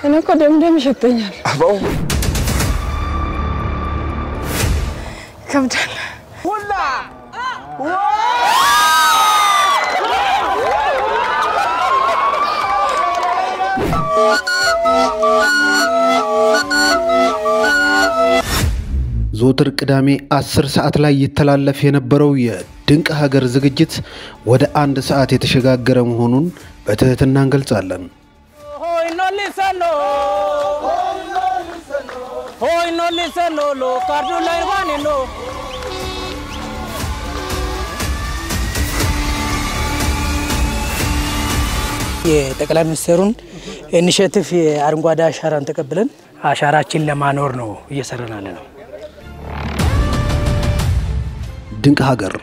እኔ እኮ ደምደም ይሸተኛል። አባው ይከብዳል። ዘወትር ቅዳሜ 10 ሰዓት ላይ ይተላለፍ የነበረው የድንቅ ሀገር ዝግጅት ወደ አንድ ሰዓት የተሸጋገረ መሆኑን በትህትና እንገልጻለን። Hoy no lisano. Hoy no lisano lo cardula irvani no. የጠቅላይ ሚኒስትሩን ኢኒሽቲቭ የአረንጓዴ አሻራን ተቀብለን አሻራችን ለማኖር ነው እየሰራን ያለ ነው። ድንቅ ሀገር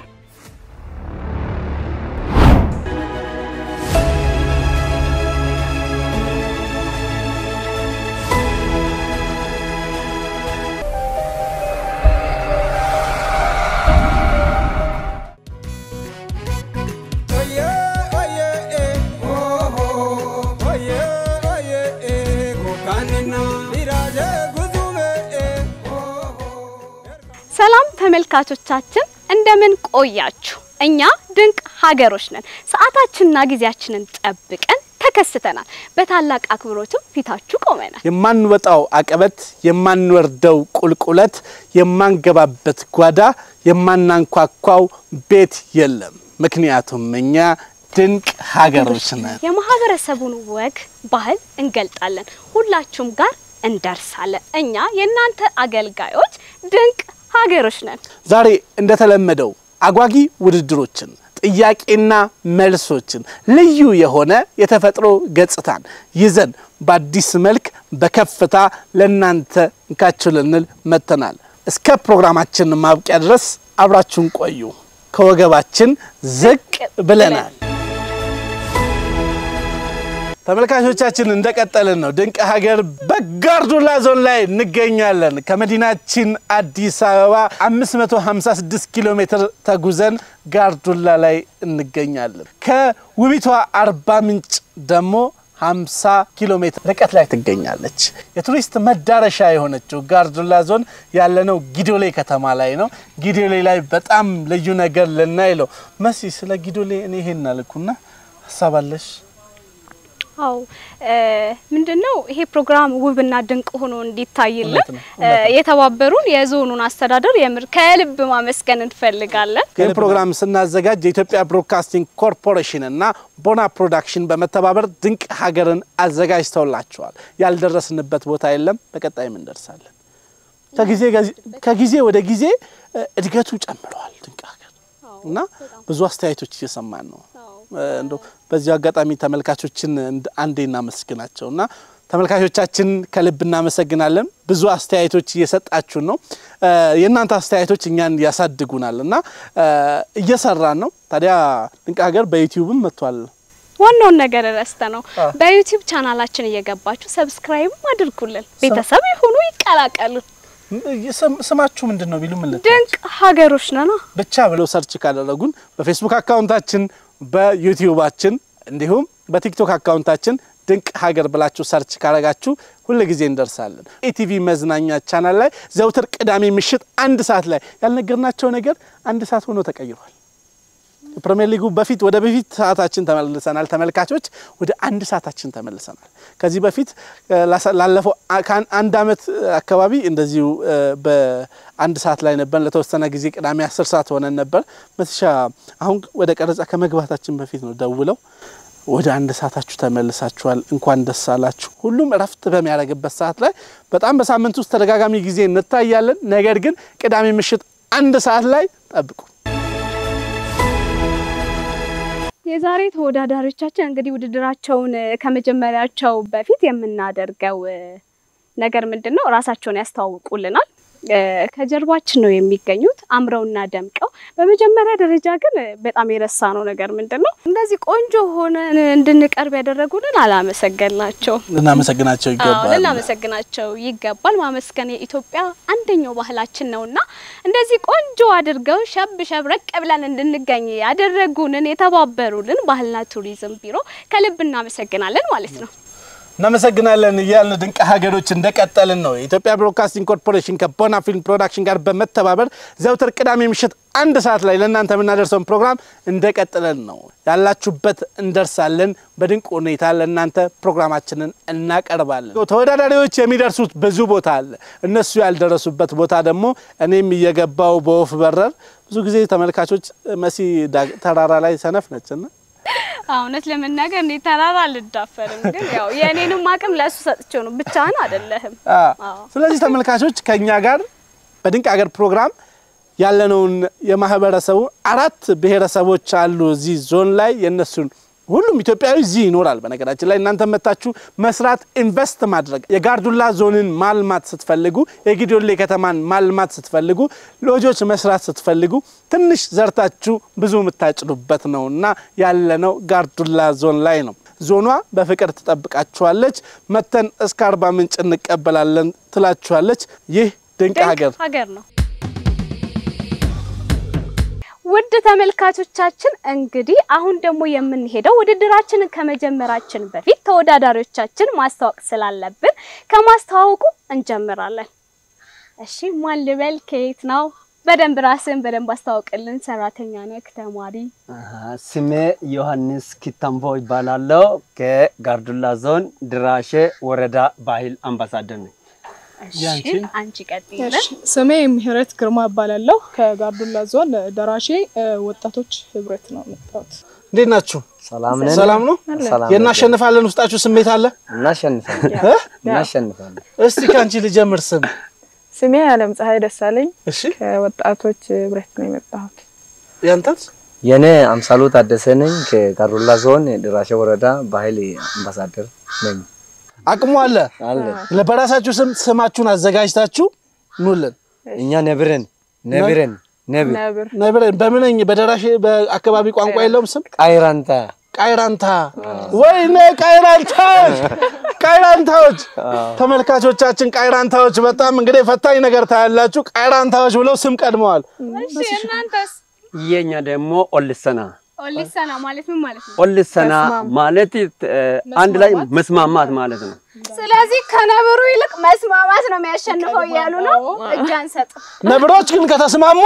ሰላም ተመልካቾቻችን እንደምን ቆያችሁ? እኛ ድንቅ ሀገሮች ነን። ሰዓታችንና ጊዜያችንን ጠብቀን ተከስተናል። በታላቅ አክብሮትም ፊታችሁ ቆመናል። የማንወጣው አቀበት፣ የማንወርደው ቁልቁለት፣ የማንገባበት ጓዳ፣ የማናንኳኳው ቤት የለም። ምክንያቱም እኛ ድንቅ ሀገሮች ነን። የማህበረሰቡን ወግ፣ ባህል እንገልጣለን። ሁላችሁም ጋር እንደርሳለን። እኛ የእናንተ አገልጋዮች ድንቅ ሀገሮች ነን። ዛሬ እንደተለመደው አጓጊ ውድድሮችን፣ ጥያቄና መልሶችን፣ ልዩ የሆነ የተፈጥሮ ገጽታን ይዘን በአዲስ መልክ በከፍታ ለእናንተ እንካችሁ ልንል መጥተናል። እስከ ፕሮግራማችን ማብቂያ ድረስ አብራችሁን ቆዩ። ከወገባችን ዝቅ ብለናል። ተመልካቾቻችን እንደቀጠልን ነው። ድንቅ ሀገር በጋርዱላ ዞን ላይ እንገኛለን። ከመዲናችን አዲስ አበባ 556 ኪሎ ሜትር ተጉዘን ጋርዱላ ላይ እንገኛለን። ከውቢቷ አርባ ምንጭ ደግሞ 50 ኪሎ ሜትር ርቀት ላይ ትገኛለች። የቱሪስት መዳረሻ የሆነችው ጋርዱላ ዞን ያለነው ጊዶሌ ከተማ ላይ ነው። ጊዶሌ ላይ በጣም ልዩ ነገር ልናይ ነው። መሲ ስለ ጊዶሌ እኔ ይሄን አልኩና ሀሳብ አለሽ? አው ምንድነው ይሄ ፕሮግራም ውብና ድንቅ ሆኖ እንዲታይልን እውነት ነው፣ እውነት ነው። የተባበሩን የዞኑን አስተዳደር የምር ከልብ ማመስገን እንፈልጋለን። ይህ ፕሮግራም ስናዘጋጅ የኢትዮጵያ ብሮድካስቲንግ ኮርፖሬሽን እና ቦና ፕሮዳክሽን በመተባበር ድንቅ ሀገርን አዘጋጅተውላቸዋል። ያልደረስንበት ቦታ የለም። በቀጣይም እንደርሳለን። ከጊዜ ከጊዜ ወደ ጊዜ እ፣ እድገቱ ጨምረዋል ድንቅ ሀገር እና ብዙ አስተያየቶች እየሰማን ነው። እንዶ በዚሁ አጋጣሚ ተመልካቾችን እንድ- አንዴ እናመስግናቸው እና ተመልካቾቻችን ከልብ እናመሰግናለን። ብዙ አስተያየቶች እየሰጣችሁን ነው። እ፣ የእናንተ አስተያየቶች እኛን ያሳድጉናል እና እ፣ እየሰራን ነው። ታዲያ ድንቅ ሀገር በዩቲዩብም መጥቷል። ዋናውን ነገር ረስተ ነው። በዩቲዩብ ቻናላችን እየገባችሁ ሰብስክራይብ አድርጉልን፣ ቤተሰብ ይሁኑ፣ ይቀላቀሉ። ስም- ስማችሁ ምንድን ነው ቢሉ ምን ልትላቸው? ድንቅ ሀገሮች ነና ብቻ ብለው ሰርች ካደረጉን በፌስቡክ አካውንታችን በዩቲዩባችን እንዲሁም በቲክቶክ አካውንታችን ድንቅ ሀገር ብላችሁ ሰርች ካረጋችሁ ሁል ጊዜ እንደርሳለን። ኢቲቪ መዝናኛ ቻናል ላይ ዘውትር ቅዳሜ ምሽት አንድ ሰዓት ላይ ያልነገርናቸው ነገር አንድ ሰዓት ሆኖ ተቀይሯል። የፕሪሚየር ሊጉ በፊት ወደ በፊት ሰዓታችን ተመልሰናል። ተመልካቾች ወደ አንድ ሰዓታችን ተመልሰናል። ከዚህ በፊት እ፣ ላሳ- ላለፈው አ- ከአን- አንድ አመት አካባቢ እንደዚሁ እ፣ በአንድ ሰዓት ላይ ነበር። ለተወሰነ ጊዜ ቅዳሜ አስር ሰዓት ሆነን ነበር። መትሻ አሁን ወደ ቀረጻ ከመግባታችን በፊት ነው ደውለው ወደ አንድ ሰዓታችሁ ተመልሳችኋል፣ እንኳን ደስ አላችሁ። ሁሉም እረፍት በሚያደርግበት ሰዓት ላይ በጣም በሳምንት ውስጥ ተደጋጋሚ ጊዜ እንታያለን። ነገር ግን ቅዳሜ ምሽት አንድ ሰዓት ላይ ጠብቁ። የዛሬ ተወዳዳሪዎቻችን እንግዲህ ውድድራቸውን እ፣ ከመጀመሪያቸው በፊት የምናደርገው እ፣ ነገር ምንድን ነው? ራሳቸውን ያስተዋውቁልናል። እ፣ ከጀርባችን ነው የሚገኙት አምረውና ደምቀው። በመጀመሪያ ደረጃ ግን እ፣ በጣም የረሳ ነው ነገር ምንድን ነው? እንደዚህ ቆንጆ ሆነን እንድንቀርብ ያደረጉልን አላመሰገንናቸው። ልናመሰግናቸው አዎ ይገባል። ልናመሰግናቸው ይገባል። ማመስገን የኢትዮጵያ አንደኛው ባህላችን ነውና እንደዚህ ቆንጆ አድርገው ሸብ ሸብረቅ ብለን እንድንገኝ ያደረጉንን የተባበሩልን ባህልና ቱሪዝም ቢሮ ከልብ እናመሰግናለን ማለት ነው። እናመሰግናለን እያልን ድንቅ ሀገሮች እንደቀጠልን ነው። የኢትዮጵያ ብሮድካስቲንግ ኮርፖሬሽን ከቦና ፊልም ፕሮዳክሽን ጋር በመተባበር ዘውትር ቅዳሜ ምሽት አንድ ሰዓት ላይ ለእናንተ የምናደርሰውን ፕሮግራም እንደቀጥለን ነው። ያላችሁበት እንደርሳለን። በድንቅ ሁኔታ ለእናንተ ፕሮግራማችንን እናቀርባለን። ተወዳዳሪዎች የሚደርሱት ብዙ ቦታ አለ። እነሱ ያልደረሱበት ቦታ ደግሞ እኔም እየገባው በወፍ በረር ብዙ ጊዜ ተመልካቾች መሲ ዳ- ተራራ ላይ ሰነፍ ነችና እውነት ለመናገር እኔ ተራራ አልዳፈርም፣ ግን ያው የእኔንም አቅም ለእሱ ሰጥቼው ነው። ብቻህን አይደለህም። አዎ። ስለዚህ ተመልካቾች ከኛ ጋር በድንቅ ሀገር ፕሮግራም ያለነውን የማህበረሰቡ አራት ብሔረሰቦች አሉ እዚህ ዞን ላይ የነሱን ሁሉም ኢትዮጵያዊ እዚህ ይኖራል። በነገራችን ላይ እናንተ መታችሁ መስራት ኢንቨስት ማድረግ የጋርዱላ ዞንን ማልማት ስትፈልጉ፣ የጊዶሌ ከተማን ማልማት ስትፈልጉ፣ ሎጆች መስራት ስትፈልጉ ትንሽ ዘርታችሁ ብዙ የምታጭዱበት ነው እና ያለነው ጋርዱላ ዞን ላይ ነው። ዞኗ በፍቅር ትጠብቃችኋለች። መተን እስከ አርባ ምንጭ እንቀበላለን ትላችኋለች። ይህ ድንቅ ድንቅ ሀገር ሀገር ነው። ውድ ተመልካቾቻችን እንግዲህ አሁን ደግሞ የምንሄደው ውድድራችንን ከመጀመራችን በፊት ተወዳዳሪዎቻችን ማስተዋወቅ ስላለብን ከማስተዋወቁ እንጀምራለን። እሺ ማን ልበል? ከየት ነው? በደንብ ራስን በደንብ አስተዋውቅልን። ሰራተኛ ነህ? ተማሪ? አሀ፣ ስሜ ዮሐንስ ኪታምቦ ይባላለው ከጋርዱላ ዞን ድራሼ ወረዳ ባህል አምባሳደር ነኝ። እሺ ያንቺን? አንቺ ቀጥይልን። ስሜ ምህረት ግርማ እባላለሁ ከጋርዱላ ዞን ደራሼ እ፣ ወጣቶች ህብረት ነው የመጣሁት። እንዴት ናችሁ? ሰላም ነን። ሰላም ነው? ሰላም የናሸንፋለን ውስጣችሁ ስሜት አለ? እናሸንፋለን እ? እናሸንፋለን። እስቲ ከአንቺ ልጀምር። ስም ስሜ አለም ፀሐይ ደሳለኝ እሺ፣ ከወጣቶች ህብረት ነው የመጣሁት። ያንተስ? የኔ አምሳሉ ታደሰ ነኝ ከጋርዱላ ዞን ድራሼ ወረዳ ባህል አምባሳደር ነኝ። አቅሙ አለ። አለ በራሳችሁ ስም ስማችሁን አዘጋጅታችሁ ኑልን። እኛ ነብረን ነብረን ነብር ነብር ነብረን በምንኝ በደራሽ በአካባቢ ቋንቋ የለውም ስም ቃይራንታ ቃይራንታ ወይኔ ቃይራንታዎች ቃይራንታዎች ተመልካቾቻችን ቃይራንታዎች በጣም እንግዲህ ፈታኝ ነገር ታያላችሁ ቃይራንታዎች ብለው ስም ቀድመዋል እሺ እናንተስ? የኛ ደግሞ ኦልሰና ኦሊሰና ማለት ምን ማለት ነው? ኦልሰና ማለት እ፣ አንድ ላይ መስማማት ማለት ነው። ስለዚህ ከነብሩ ይልቅ መስማማት ነው የሚያሸንፈው እያሉ ነው። እጅ አንሰጥ። ነብሮች ግን ከተስማሙ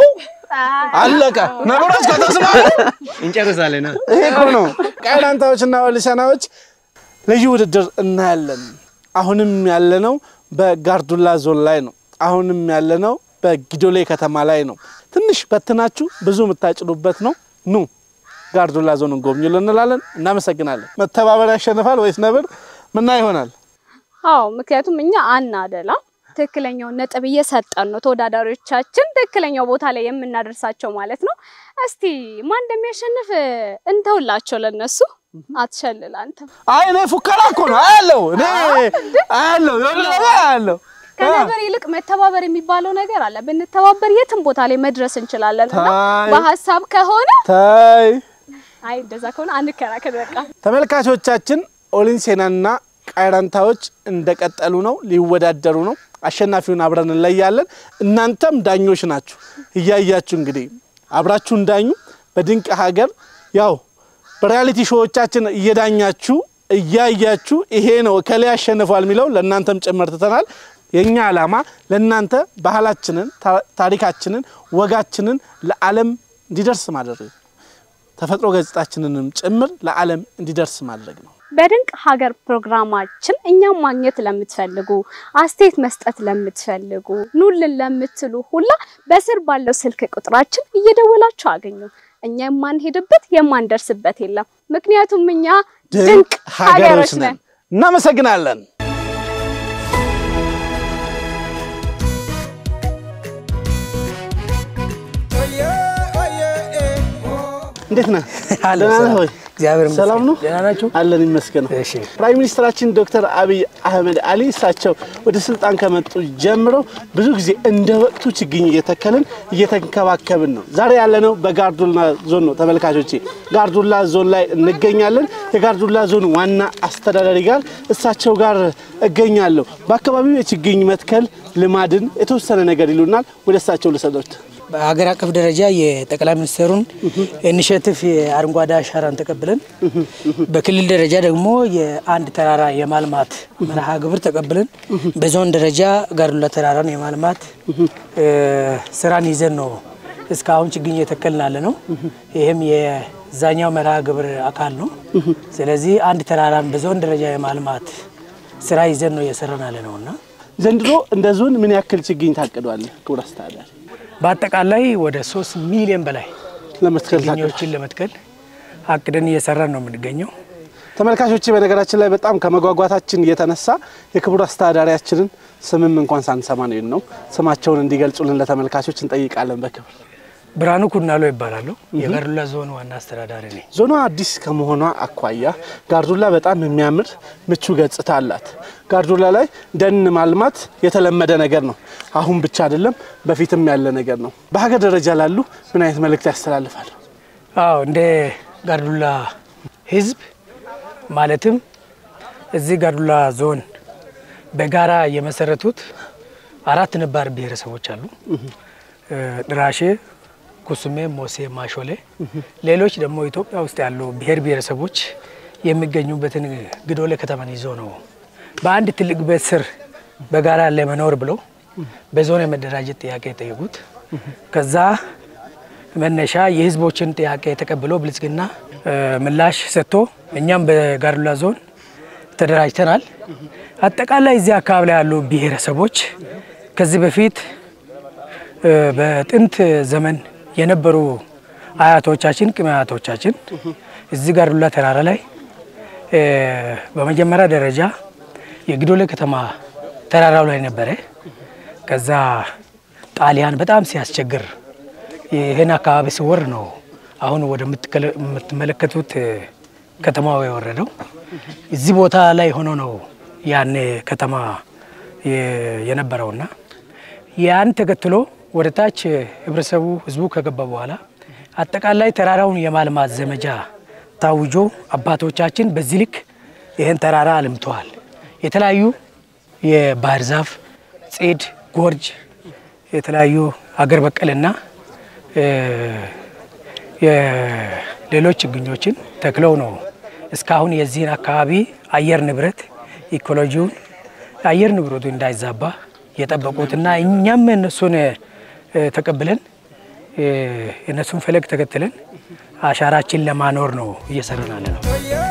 አለቀ ነብሮች ከተስማሙ እንጨርሳለን። ይሄ እኮ ነው ቃይራንታዎችና ወሊሰናዎች ልዩ ውድድር እናያለን አሁንም ያለነው በጋርዱላ ዞን ላይ ነው አሁንም ያለነው በጊዶሌ ከተማ ላይ ነው ትንሽ በትናችሁ ብዙ የምታጭዱበት ነው ኑ ጋርዱላ ዞንን ጎብኙ እንላለን እናመሰግናለን መተባበር ያሸንፋል ወይስ ነብር ምና ይሆናል አዎ ምክንያቱም እኛ አናደላ ትክክለኛውን ነጥብ እየሰጠን ነው ተወዳዳሪዎቻችን ትክክለኛው ቦታ ላይ የምናደርሳቸው ማለት ነው። እስቲ ማን እንደሚያሸንፍ እንተውላቸው ለነሱ። አትሸልል አንተ። አይ እኔ ፉከራ እኮ ነው አያለው እኔ አያለው አያለው ከነገር ይልቅ መተባበር የሚባለው ነገር አለ። ብንተባበር የትም ቦታ ላይ መድረስ እንችላለን እና ታይ በሀሳብ ከሆነ ታይ አይ እንደዛ ከሆነ አንከራከር በቃ። ተመልካቾቻችን ኦሊንሴናና ቃይራንታዎች እንደቀጠሉ ነው፣ ሊወዳደሩ ነው። አሸናፊውን አብረን እንለያለን። እናንተም ዳኞች ናችሁ፣ እያያችሁ እንግዲህ አብራችሁ እንዳኙ። በድንቅ ሀገር ያው በሪያሊቲ ሾዎቻችን እየዳኛችሁ እያያችሁ ይሄ ነው እከሌ ያሸንፏል የሚለው ለእናንተም ጭምር ትተናል። የእኛ ዓላማ ለእናንተ ባህላችንን፣ ታ- ታሪካችንን፣ ወጋችንን ለዓለም እንዲደርስ ማድረግ ነው። ተፈጥሮ ገጽታችንንም ጭምር ለዓለም እንዲደርስ ማድረግ ነው። በድንቅ ሀገር ፕሮግራማችን እኛም ማግኘት ለምትፈልጉ አስተያየት መስጠት ለምትፈልጉ ኑልን ለምትሉ ሁላ በስር ባለው ስልክ ቁጥራችን እየደወላችሁ አገኙ። እኛ የማንሄድበት የማንደርስበት የለም። ምክንያቱም እኛ ድንቅ ሀገሮች ነን። እናመሰግናለን። እንዴት ነህ? ደህና ነህ ወይ? እግዚአብሔር ይመስገን። ሰላም ነው? ደህና ናችሁ? አለን ይመስገን። እሺ። ፕራይም ሚኒስትራችን ዶክተር አብይ አህመድ አሊ እሳቸው ወደ ስልጣን ከመጡ ጀምሮ ብዙ ጊዜ እንደ ወቅቱ ችግኝ እየተከልን እየተንከባከብን ነው። ዛሬ ያለነው በጋርዱላ ዞን ነው። ተመልካቾቼ ጋርዱላ ዞን ላይ እንገኛለን። የጋርዱላ ዞን ዋና አስተዳዳሪ ጋር እሳቸው ጋር እገኛለሁ። በአካባቢው የችግኝ መትከል ልማድን የተወሰነ ነገር ይሉናል። ወደ እሳቸው ልሰዶት በሀገር አቀፍ ደረጃ የጠቅላይ ሚኒስትሩን ኢኒሽቲቭ የአረንጓዴ አሻራን ተቀብለን በክልል ደረጃ ደግሞ የአንድ ተራራ የማልማት መርሃ ግብር ተቀብለን በዞን ደረጃ ጋርዱላ ተራራን የማልማት እ፣ ስራን ይዘን ነው እስካሁን ችግኝ እየተከልን ያለ ነው። ይህም የዛኛው መርሃ ግብር አካል ነው። ስለዚህ አንድ ተራራን በዞን ደረጃ የማልማት ስራ ይዘን ነው እየሰራን ያለ ነው እና ዘንድሮ እንደ ዞን ምን ያክል ችግኝ ታቅዷል? ክቡር አስተዳዳሪ በአጠቃላይ ወደ ሶስት ሚሊዮን በላይ ለመትከል ታቅዷል? ችግኞችን ለመትከል አቅደን እየሰራን ነው የምንገኘው። ተመልካቾች በነገራችን ላይ በጣም ከመጓጓታችን የተነሳ የክቡር አስተዳዳሪያችንን ስምም እንኳን ሳንሰማ ነው ነው ስማቸውን እንዲገልጹልን ለተመልካቾች እንጠይቃለን። በክብር ብርሃኑ ኩናሎ ይባላሉ። የጋርዱላ ዞን ዋና አስተዳዳሪ ነኝ። ዞኗ አዲስ ከመሆኗ አኳያ ጋርዱላ በጣም የሚያምር ምቹ ገጽታ አላት። ጋርዱላ ላይ ደን ማልማት የተለመደ ነገር ነው። አሁን ብቻ አይደለም፣ በፊትም ያለ ነገር ነው። በሀገር ደረጃ ላሉ ምን አይነት መልእክት ያስተላልፋል? አዎ እንደ ጋርዱላ ህዝብ ማለትም እዚህ ጋርዱላ ዞን በጋራ የመሰረቱት አራት ነባር ብሔረሰቦች አሉ። እ፣ ድራሼ፣ ኩሱሜ፣ ሞሴ፣ ማሾሌ ሌሎች ደግሞ ኢትዮጵያ ውስጥ ያሉ ብሔር ብሔረሰቦች የሚገኙበትን ግዶሌ ከተማን ይዞ ነው በአንድ ትልቅ ቤት ስር በጋራ ለመኖር ብለው በዞን የመደራጀት ጥያቄ የጠየቁት። ከዛ መነሻ የህዝቦችን ጥያቄ ተቀብሎ ብልጽግና እ፣ ምላሽ ሰጥቶ እኛም በጋርዱላ ዞን ተደራጅተናል። አጠቃላይ እዚህ አካባቢ ላይ ያሉ ብሔረሰቦች ከዚህ በፊት እ፣ በጥንት ዘመን የነበሩ አያቶቻችን ቅድመ አያቶቻችን እዚህ ጋርዱላ ተራራ ላይ እ፣ በመጀመሪያ ደረጃ የግዶሌ ከተማ ተራራው ላይ ነበረ። ከዛ ጣሊያን በጣም ሲያስቸግር ይህን አካባቢ ሲወር ነው አሁን ወደምትመለከቱት ከተማው የወረደው። እዚህ ቦታ ላይ ሆኖ ነው ያን ከተማ የ- የነበረውና ያን ተከትሎ ወደ ታች ህብረተሰቡ ህዝቡ ከገባ በኋላ አጠቃላይ ተራራውን የማልማት ዘመቻ ታውጆ አባቶቻችን በዚህ ልክ ይህን ተራራ አልምተዋል። የተለያዩ የባህር ዛፍ፣ ጽድ፣ ጎርጅ የተለያዩ አገር በቀልና እ፣ የሌሎች ችግኞችን ተክለው ነው እስካሁን የዚህን አካባቢ አየር ንብረት ኢኮሎጂውን አየር ንብረቱ እንዳይዛባ የጠበቁትና እኛም እነሱን እ፣ ተቀብለን እ፣ የእነሱን ፈለግ ተከትለን አሻራችን ለማኖር ነው እየሰራን ያለ ነው።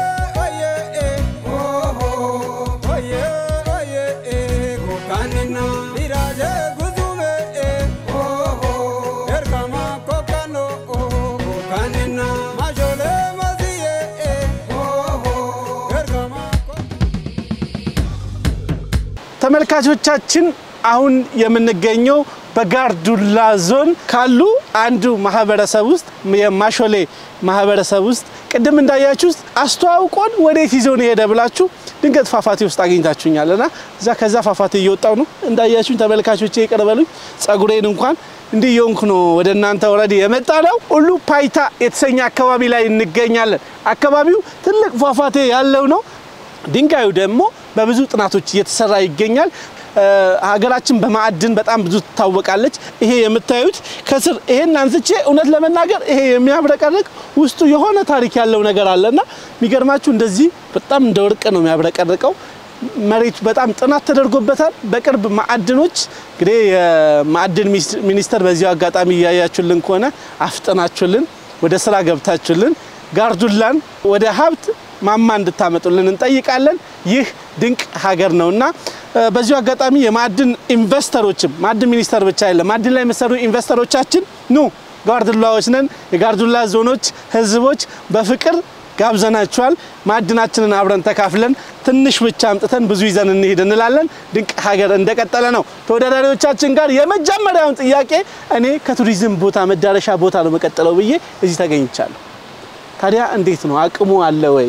ተመልካቾቻችን አሁን የምንገኘው በጋርዱላ ዞን ካሉ አንዱ ማህበረሰብ ውስጥ የማሾሌ ማህበረሰብ ውስጥ ቅድም እንዳያችሁት አስተዋውቆን ወዴት ይዞን የሄደ ብላችሁ ድንገት ፏፏቴ ውስጥ አግኝታችሁኛል እና እዛ ከዛ ፏፏቴ እየወጣው ነው እንዳያችሁኝ ተመልካቾቼ ይቅር በሉኝ ጸጉሬን እንኳን እንዲህ የሆንኩ ነው ወደ እናንተ ወረድ የመጣ ነው ሁሉ ፓይታ የተሰኘ አካባቢ ላይ እንገኛለን አካባቢው ትልቅ ፏፏቴ ያለው ነው ድንጋዩ ደግሞ በብዙ ጥናቶች እየተሰራ ይገኛል። እ፣ ሀገራችን በማዕድን በጣም ብዙ ትታወቃለች። ይሄ የምታዩት ከስር ይሄን አንስቼ እውነት ለመናገር ይሄ የሚያብረቀርቅ ውስጡ የሆነ ታሪክ ያለው ነገር አለና የሚገርማችሁ እንደዚህ በጣም እንደ ወርቅ ነው የሚያብረቀርቀው። መሬቱ በጣም ጥናት ተደርጎበታል። በቅርብ ማዕድኖች እንግዲህ የማዕድን ሚኒስ- ሚኒስቴር በዚሁ አጋጣሚ እያያችሁልን ከሆነ አፍጥናችሁልን ወደ ስራ ገብታችሁልን ጋርዱላን ወደ ሀብት ማማ እንድታመጡልን እንጠይቃለን። ይህ ድንቅ ሀገር ነውና እ፣ በዚሁ አጋጣሚ የማዕድን ኢንቨስተሮችም ማዕድን ሚኒስቴር ብቻ አይደለም፣ ማዕድን ላይ የሚሰሩ ኢንቨስተሮቻችን ኑ ጋርዱላዎች ነን፣ የጋርዱላ ዞኖች ህዝቦች በፍቅር ጋብዘናችኋል። ማዕድናችንን አብረን ተካፍለን ትንሽ ብቻ አምጥተን ብዙ ይዘን እንሄድ እንላለን። ድንቅ ሀገር እንደቀጠለ ነው። ተወዳዳሪዎቻችን ጋር የመጀመሪያውን ጥያቄ እኔ ከቱሪዝም ቦታ መዳረሻ ቦታ ነው መቀጠለው ብዬ እዚህ ተገኝቻለሁ። ታዲያ እንዴት ነው አቅሙ አለ ወይ?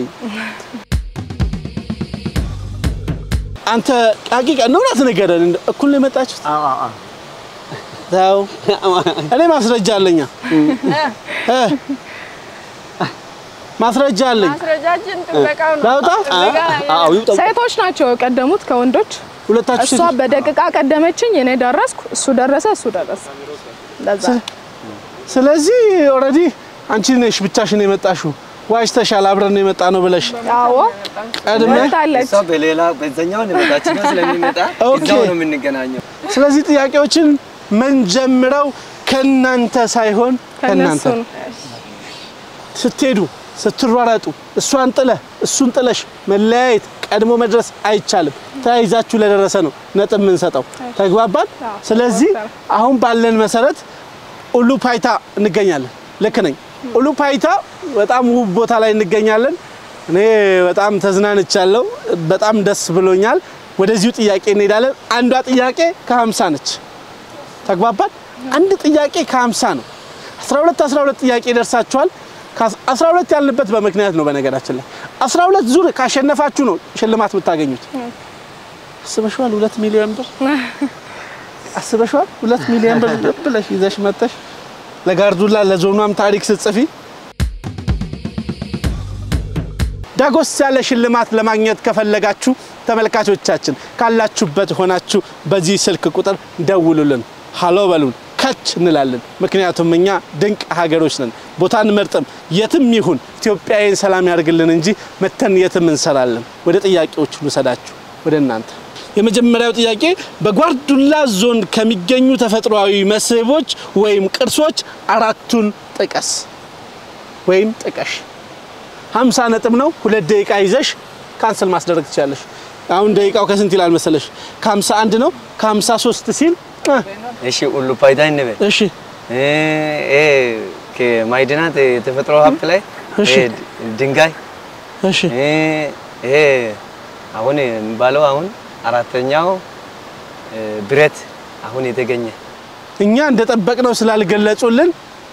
አንተ ሀቂቃ ነው እውነት ንገረን። እንደው እኩል ነው የመጣችሁት? ተው እኔ ማስረጃ አለኛ እ ማስረጃ አለኝ። ማስረጃችን ጥበቃው ነው። ላውጣ? ሴቶች ናቸው የቀደሙት ከወንዶች። ሁለታችሁ እሷ በደቂቃ ቀደመችኝ፣ እኔ ደረስኩ፣ እሱ ደረሰ፣ እሱ ደረሰ። ለዛ ስለዚህ ኦልሬዲ አንቺ ነሽ ብቻሽን የመጣሽው ዋሽተሻል። አብረን የመጣ ነው ብለሽ አዎ ቀድመ መታለች። እሷ በሌላ በዛኛው የመጣችና ስለሚመጣ ኦኬ። እዛው ነው የምንገናኘው። ስለዚህ ጥያቄዎችን ምንጀምረው ከእናንተ ሳይሆን ከእናንተ ከነሱ ነው። ስትሄዱ ስትሯራጡ እሷን ጥለ እሱን ጥለሽ መለያየት ቀድሞ መድረስ አይቻልም። ተያይዛችሁ ለደረሰ ነው ነጥብ የምንሰጠው። ተግባባን? ስለዚህ አሁን ባለን መሰረት ኡሉ ፓይታ እንገኛለን። ልክ ነኝ። ኡሉ ፓይታ በጣም ውብ ቦታ ላይ እንገኛለን። እኔ በጣም ተዝናንቻለሁ። በጣም ደስ ብሎኛል። ወደዚሁ ጥያቄ እንሄዳለን። አንዷ ጥያቄ ከ50 ነች። ተግባባን? አንድ ጥያቄ ከ50 ነው። 12 12 ጥያቄ ደርሳችኋል። አስራ ሁለት ያልንበት በምክንያት ነው። በነገራችን ላይ አስራ ሁለት ዙር ካሸነፋችሁ ነው ሽልማት የምታገኙት። አስበሽዋል? ሁለት ሚሊዮን ብር አስበሽዋል? ሁለት ሚሊዮን ብር ብለሽ ይዘሽ መጥተሽ ለጋርዱላ ለዞኗም ታሪክ ስትጽፊ ዳጎስ ያለ ሽልማት ለማግኘት ከፈለጋችሁ ተመልካቾቻችን ካላችሁበት ሆናችሁ በዚህ ስልክ ቁጥር ደውሉልን፣ ሀሎ በሉን፣ ከች እንላለን። ምክንያቱም እኛ ድንቅ ሀገሮች ነን። ቦታ እንመርጥም። የትም ይሁን ኢትዮጵያዊን ሰላም ያደርግልን እንጂ መተን የትም እንሰራለን። ወደ ጥያቄዎች ልውሰዳችሁ ወደ እናንተ። የመጀመሪያው ጥያቄ በጓርዱላ ዞን ከሚገኙ ተፈጥሯዊ መስህቦች ወይም ቅርሶች አራቱን ጥቀስ ወይም ጥቀሽ። ሀምሳ ነጥብ ነው። ሁለት ደቂቃ ይዘሽ ካንስል ማስደረግ ትችላለሽ። አሁን ደቂቃው ከስንት ይላል መሰለሽ? ከሀምሳ አንድ ነው። ከሀምሳ ሶስት ሲል እ እሺ ሁሉ ፋይዳ እንበል። እሺ እ እ ከማዕድናት የተፈጥሮ ሀብት ላይ እሺ። እ ድንጋይ እሺ እ ይሄ አሁን የሚባለው አሁን አራተኛው እ ብረት አሁን የተገኘ እኛ እንደጠበቅነው ስላልገለጹልን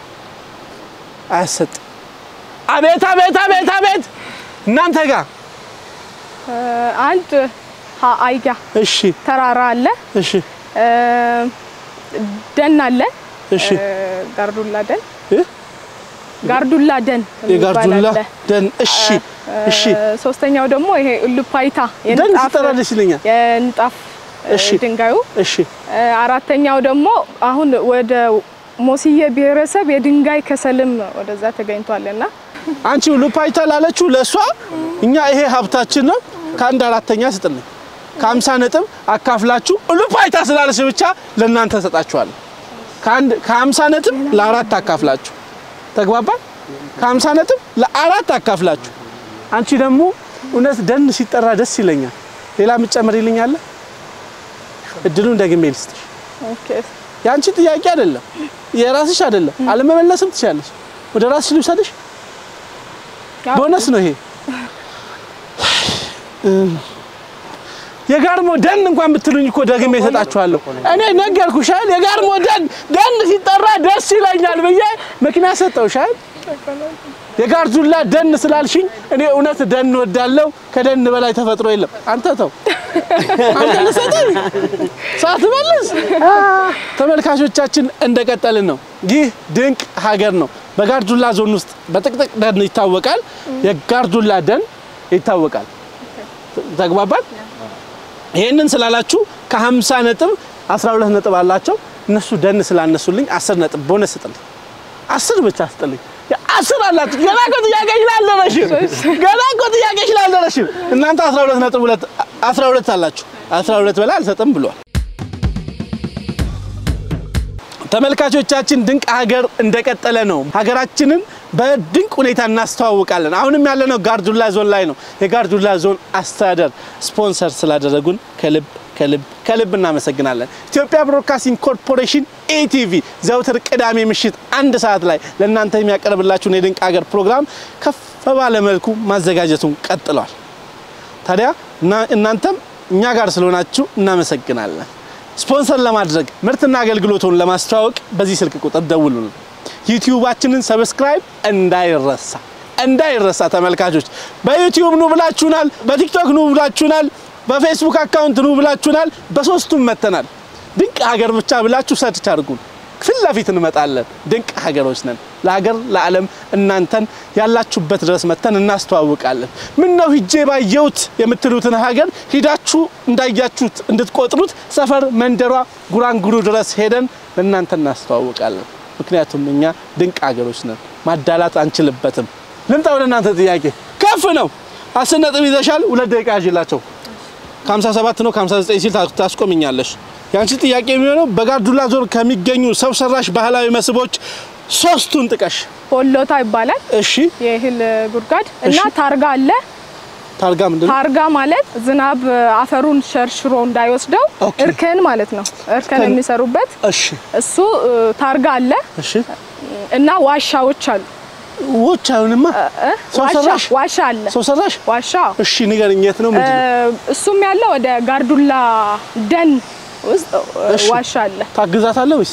አያሰጥ። አቤት አቤት አቤት አቤት እናንተ ጋር እ አንድ ሀ አይጋ እሺ ተራራ አለ፣ እሺ እ ደን አለ፣ እሺ እ ጋርዱላ ደን እ? ጋርዱላ ደን የሚባል የጋርዱላ አለ። ደን እሺ እሺ እ ሶስተኛው ደግሞ ይሄ ሉፓይታ ደን የንጣፍ ሲጠራ ደስ ይለኛል። የንጣፍ እ እሺ። ድንጋዩ እሺ እ አራተኛው ደግሞ አሁን ወደ ሞስዬ ብሔረሰብ የድንጋይ ከሰልም ወደዛ ተገኝቷልና አንቺ ሉፓይታ ላለችው ለእሷ እኛ ይሄ ሀብታችን ነው ከአንድ አራተኛ ስጥልኝ ከሀምሳ ነጥብ አካፍላችሁ ሉፓይታ ስላለች ብቻ ለእናንተ ሰጣችኋለሁ። ከአንድ ከሀምሳ ነጥብ ለአራት አካፍላችሁ ተግባባን። ከሀምሳ ነጥብ ለአራት አካፍላችሁ አንቺ ደግሞ እውነት ደን ሲጠራ ደስ ይለኛል። ሌላ የምትጨምሪልኝ አለ? እድሉን ደግሜ ልስጥሽ። ኦኬ የአንቺ ጥያቄ አይደለም፣ የራስሽ አይደለም። አለመመለስም ትችላለሽ። ወደ ራስሽ ልውሰድሽ። ያው ቦነስ ነው ይሄ። የጋርሞ ደን እንኳን ብትሉኝ እኮ ደግሜ እሰጣችኋለሁ። እኔ ነገርኩሽ አይደል? የጋርሞ ደን ደን ሲጠራ ደስ ይለኛል ብዬ ምክንያት ሰጠሁሽ አይደል? የጋርዱላ ደን ስላልሽኝ እኔ እውነት ደን ወዳለው ከደን በላይ ተፈጥሮ የለም። አንተ ተው አንተ ልሰጥህ ሳትመልስ ተመልካቾቻችን እንደቀጠልን ነው። ይህ ድንቅ ሀገር ነው። በጋርዱላ ዞን ውስጥ በጥቅጥቅ ደን ይታወቃል። የጋርዱላ ደን ይታወቃል። ተግባባል። ይህንን ስላላችሁ ከ50 ነጥብ 12 ነጥብ አላቸው። እነሱ ደን ስላነሱልኝ 10 ነጥብ ቦነስ ስጥልኝ። 10 ብቻ ስጥልኝ። አስር አላችሁ። ገና እኮ ጥያቄ ስላልደረስሽም ገና እኮ ጥያቄ ስላልደረስሽም እናንተ 12 ነጥብ 2 12 አላችሁ። 12 በላይ አልሰጥም ብሏል። ተመልካቾቻችን ድንቅ ሀገር እንደቀጠለ ነው። ሀገራችንን በድንቅ ሁኔታ እናስተዋውቃለን። አሁንም ያለነው ጋርዱላ ዞን ላይ ነው። የጋርዱላ ዞን አስተዳደር ስፖንሰር ስላደረጉን ከልብ ከልብ ከልብ እናመሰግናለን። ኢትዮጵያ ብሮድካስቲንግ ኮርፖሬሽን ኢቲቪ ዘውትር ቅዳሜ ምሽት አንድ ሰዓት ላይ ለእናንተ የሚያቀርብላችሁን የድንቅ ሀገር ፕሮግራም ከፍ ባለ መልኩ ማዘጋጀቱን ቀጥሏል። ታዲያ እና- እናንተም እኛ ጋር ስለሆናችሁ እናመሰግናለን። ስፖንሰር ለማድረግ ምርትና አገልግሎቱን ለማስተዋወቅ በዚህ ስልክ ቁጥር ደውሉልን። ዩቲዩባችንን ሰብስክራይብ እንዳይረሳ እንዳይረሳ። ተመልካቾች በዩቲዩብ ኑ ብላችሁናል፣ በቲክቶክ ኑ ብላችሁናል፣ በፌስቡክ አካውንት ኑ ብላችሁናል። በሶስቱም መተናል። ድንቅ ሀገር ብቻ ብላችሁ ሰርች አድርጉን። ፊት ለፊት እንመጣለን። ድንቅ ሀገሮች ነን። ለሀገር ለዓለም እናንተን ያላችሁበት ድረስ መተን እናስተዋውቃለን። ምን ነው ሂጄ ባየሁት የምትሉትን ሀገር ሂዳችሁ እንዳያችሁት እንድትቆጥሩት ሰፈር መንደሯ ጉራንጉሩ ድረስ ሄደን ለእናንተ እናስተዋውቃለን። ምክንያቱም እኛ ድንቅ ሀገሮች ነን። ማዳላት አንችልበትም። ልምጣ ወደ እናንተ ጥያቄ ከፍ ነው። አስር ነጥብ ይዘሻል። ሁለት ደቂቃ ያዥላቸው። ከ57 ነው ከ59 ሲል ታ- ታስቆምኛለሽ። የአንቺ ጥያቄ የሚሆነው በጋርዱላ ዞን ከሚገኙ ሰው ሰራሽ ባህላዊ መስህቦች ሶስቱን ጥቀሽ። ሆሎታ ይባላል እሺ የእህል ጉድጓድ እና እሺ። ታርጋ አለ። ታርጋ ምንድን ነው? ታርጋ ማለት ዝናብ አፈሩን ሸርሽሮ እንዳይወስደው ኦኬ። እርከን ማለት ነው። እርከን እርከን። የሚሰሩበት እሺ እሱ እ፣ ታርጋ አለ እሺ እና ዋሻዎች አሉ። ውጭ አይሆንማ። እ? ሰው ዋሻ ሰራሽ? ዋሻ አለ። ሰው ሰራሽ? ዋሻ እሺ ንገረኝ፣ የት ነው? ምንድን ነው? እ፣ እሱም ያለው ወደ ጋርዱላ ደን ውስጥ እ፣ እሺ። ዋሻ አለ። ታግዛታለህ ወይስ?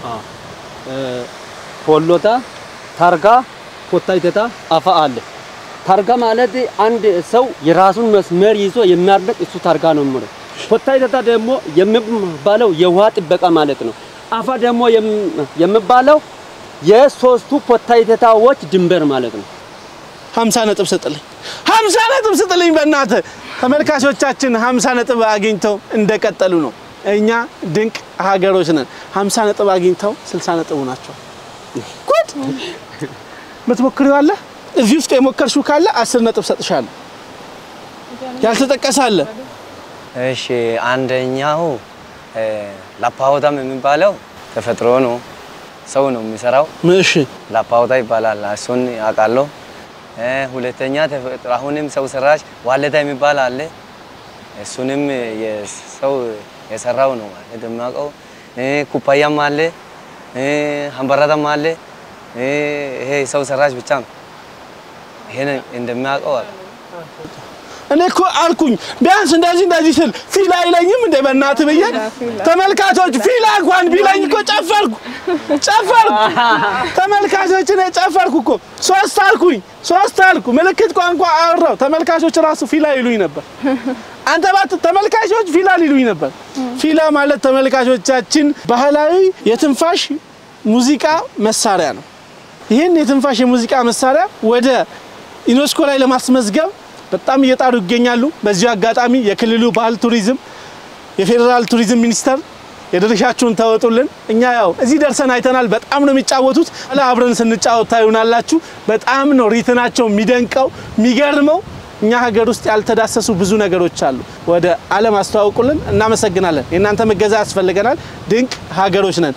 ሆሎታ ታርጋ ኮታይተታ አፋ አለ። ታርጋ ማለት አንድ ሰው የራሱን መስመር ይዞ የሚያርቅ እሱ ታርጋ ነው የሚለው። ኮታይተታ ደግሞ የሚባለው የውሃ ጥበቃ ማለት ነው። አፋ ደግሞ የም- የሚባለው የሶስቱ ኮታይተታዎች ድንበር ማለት ነው። ሀምሳ ነጥብ ስጥልኝ፣ ሀምሳ ነጥብ ስጥልኝ በእናትህ። ተመልካቾቻችን ሀምሳ ነጥብ አግኝተው እንደቀጠሉ ነው። እኛ ድንቅ ሀገሮች ነን። ሀምሳ ነጥብ አግኝተው ስልሳ ነጥቡ ናቸው። ጉድ! የምትሞክሪው አለ? እዚህ ውስጥ የሞከርሽው ካለ አስር ነጥብ ሰጥሻለሁ። ያልተጠቀሰ አለ? እሺ አንደኛው እ፣ ላፓሆታም የሚባለው ተፈጥሮ ነው፣ ሰው ነው የሚሰራው። እሺ ላፓሆታ ይባላል። እሱን አውቃለሁ። እ፣ ሁለተኛ ተፈጥሮ አሁንም ሰው ሰራሽ ዋለታ የሚባል አለ። እሱንም የሰው የሰራው ነው ማለት የማውቀው። እ፣ ኩባያም አለ፣ እ፣ ሀንበራታም አለ። እ፣ ይሄ ሰው ሰራሽ ብቻ ነው። ይሄን እንደሚያውቀው አለ። እኔ እኮ አልኩኝ ቢያንስ እንደዚህ እንደዚህ ስል ፊል አይለኝም እንደ በእናትህ ብዬ ተመልካቾች ፊል እንኳን ቢለኝ እኮ ጨፈርኩ ጨፈርኩ ተመልካቾች እኔ ጨፈርኩ እኮ ሶስት አልኩኝ ሶስት አልኩ ምልክት ቋንቋ አወራው ተመልካቾች ራሱ ፊላ ይሉኝ ነበር አንተ ባት ተመልካቾች ፊላ ሊሉኝ ነበር ፊላ ማለት ተመልካቾቻችን ባህላዊ የትንፋሽ ሙዚቃ መሳሪያ ነው ይህን የትንፋሽ የሙዚቃ መሳሪያ ወደ ዩኔስኮ ላይ ለማስመዝገብ በጣም እየጣሩ ይገኛሉ። በዚሁ አጋጣሚ የክልሉ ባህል ቱሪዝም፣ የፌዴራል ቱሪዝም ሚኒስቴር የድርሻችሁን ተወጡልን። እኛ ያው እዚህ ደርሰን አይተናል። በጣም ነው የሚጫወቱት። ኋላ አብረን ስንጫወት ታዩናላችሁ። በጣም ነው ሪትናቸው የሚደንቀው የሚገርመው። እኛ ሀገር ውስጥ ያልተዳሰሱ ብዙ ነገሮች አሉ። ወደ ዓለም አስተዋውቁልን። እናመሰግናለን። የእናንተ መገዛ ያስፈልገናል። ድንቅ ሀገሮች ነን።